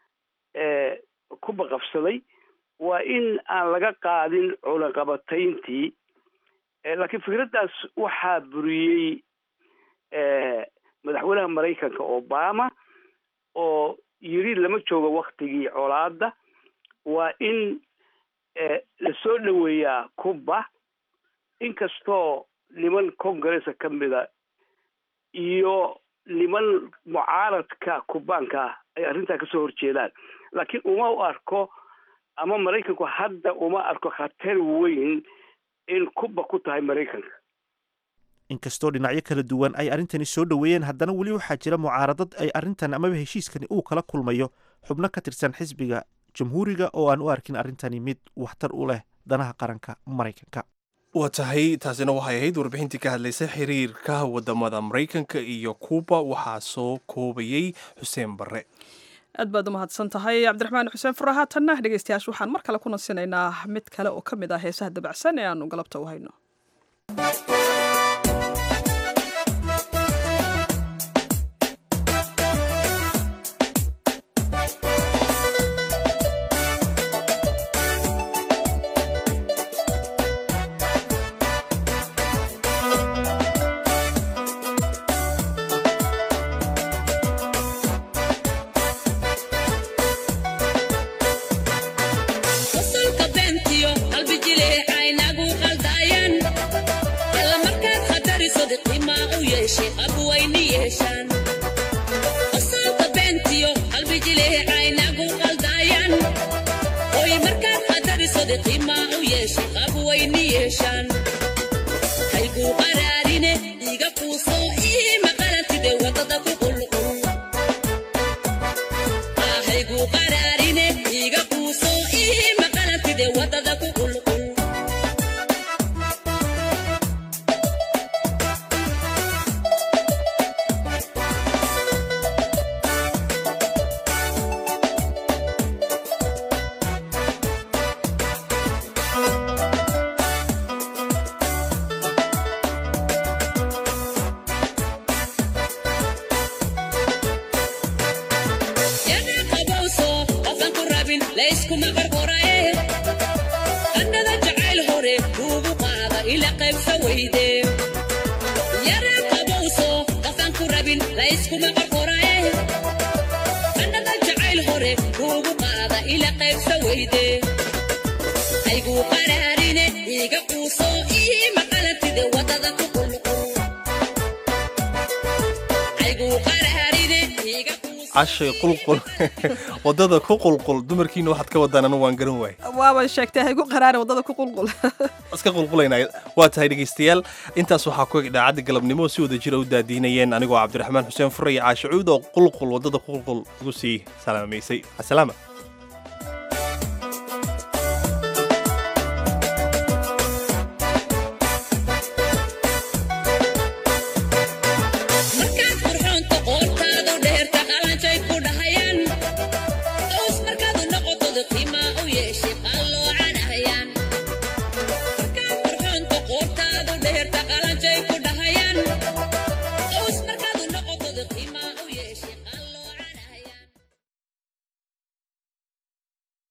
kuba qabsaday waa in aan laga qaadin culanqabatayntii laakiin fikraddaas waxaa buriyey madaxweynaha maraykanka obama oo yiri lama joogo waktigii colaada waa in lasoo dhoweeyaa cuba inkastoo niman congressa ka mida iyo niman mucaaradka kubaanka ah ay arrintaa kasoo horjeedaan laakiin uma u arko ama maraykanku hadda uma arko khatar weyn in cuba ku tahay maraykanka inkastoo dhinacyo kala duwan ay arrintani soo dhoweeyeen haddana weli waxaa jira mucaaradad ay arrintan amaba heshiiskani uu kala kulmayo xubno ka tirsan xisbiga jamhuuriga oo aan u arkin arrintani mid waxtar u leh danaha qaranka maraykanka waa tahay taasina waxay ahayd warbixintii ka hadlaysay xiriirka wadamada maraykanka iyo kuuba waxaa soo koobayey xuseen barre aad baad u mahadsan tahay cabdiraxmaan xuseen fura haatanna dhegeystayaasha waxaan mar kale ku nasinaynaa mid kale oo ka mid ah heesaha dabacsan ee aanu galabta u hayno cashay qulqul wadada ku qulqul dumarkiina waxaad ka wadaan anu waan garan waay waaba sheegtay haygu qaraare wadada ku qulqul iska qulqulayna waa tahay dhegaystayaal intaas waxaa ku eg idaacadda galabnimo si wada jira u daadiinayeen anigoo cabdiraxmaan xuseen fure iyo caashe cuud oo qulqul wadada ku qulqul igu sii salaamaysay asalaama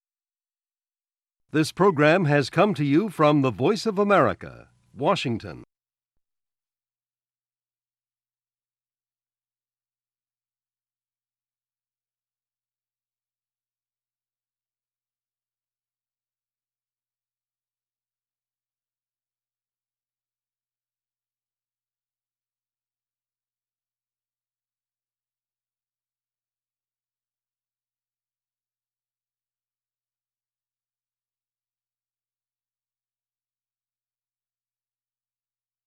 This program has come to you from the Voice of America, Washington.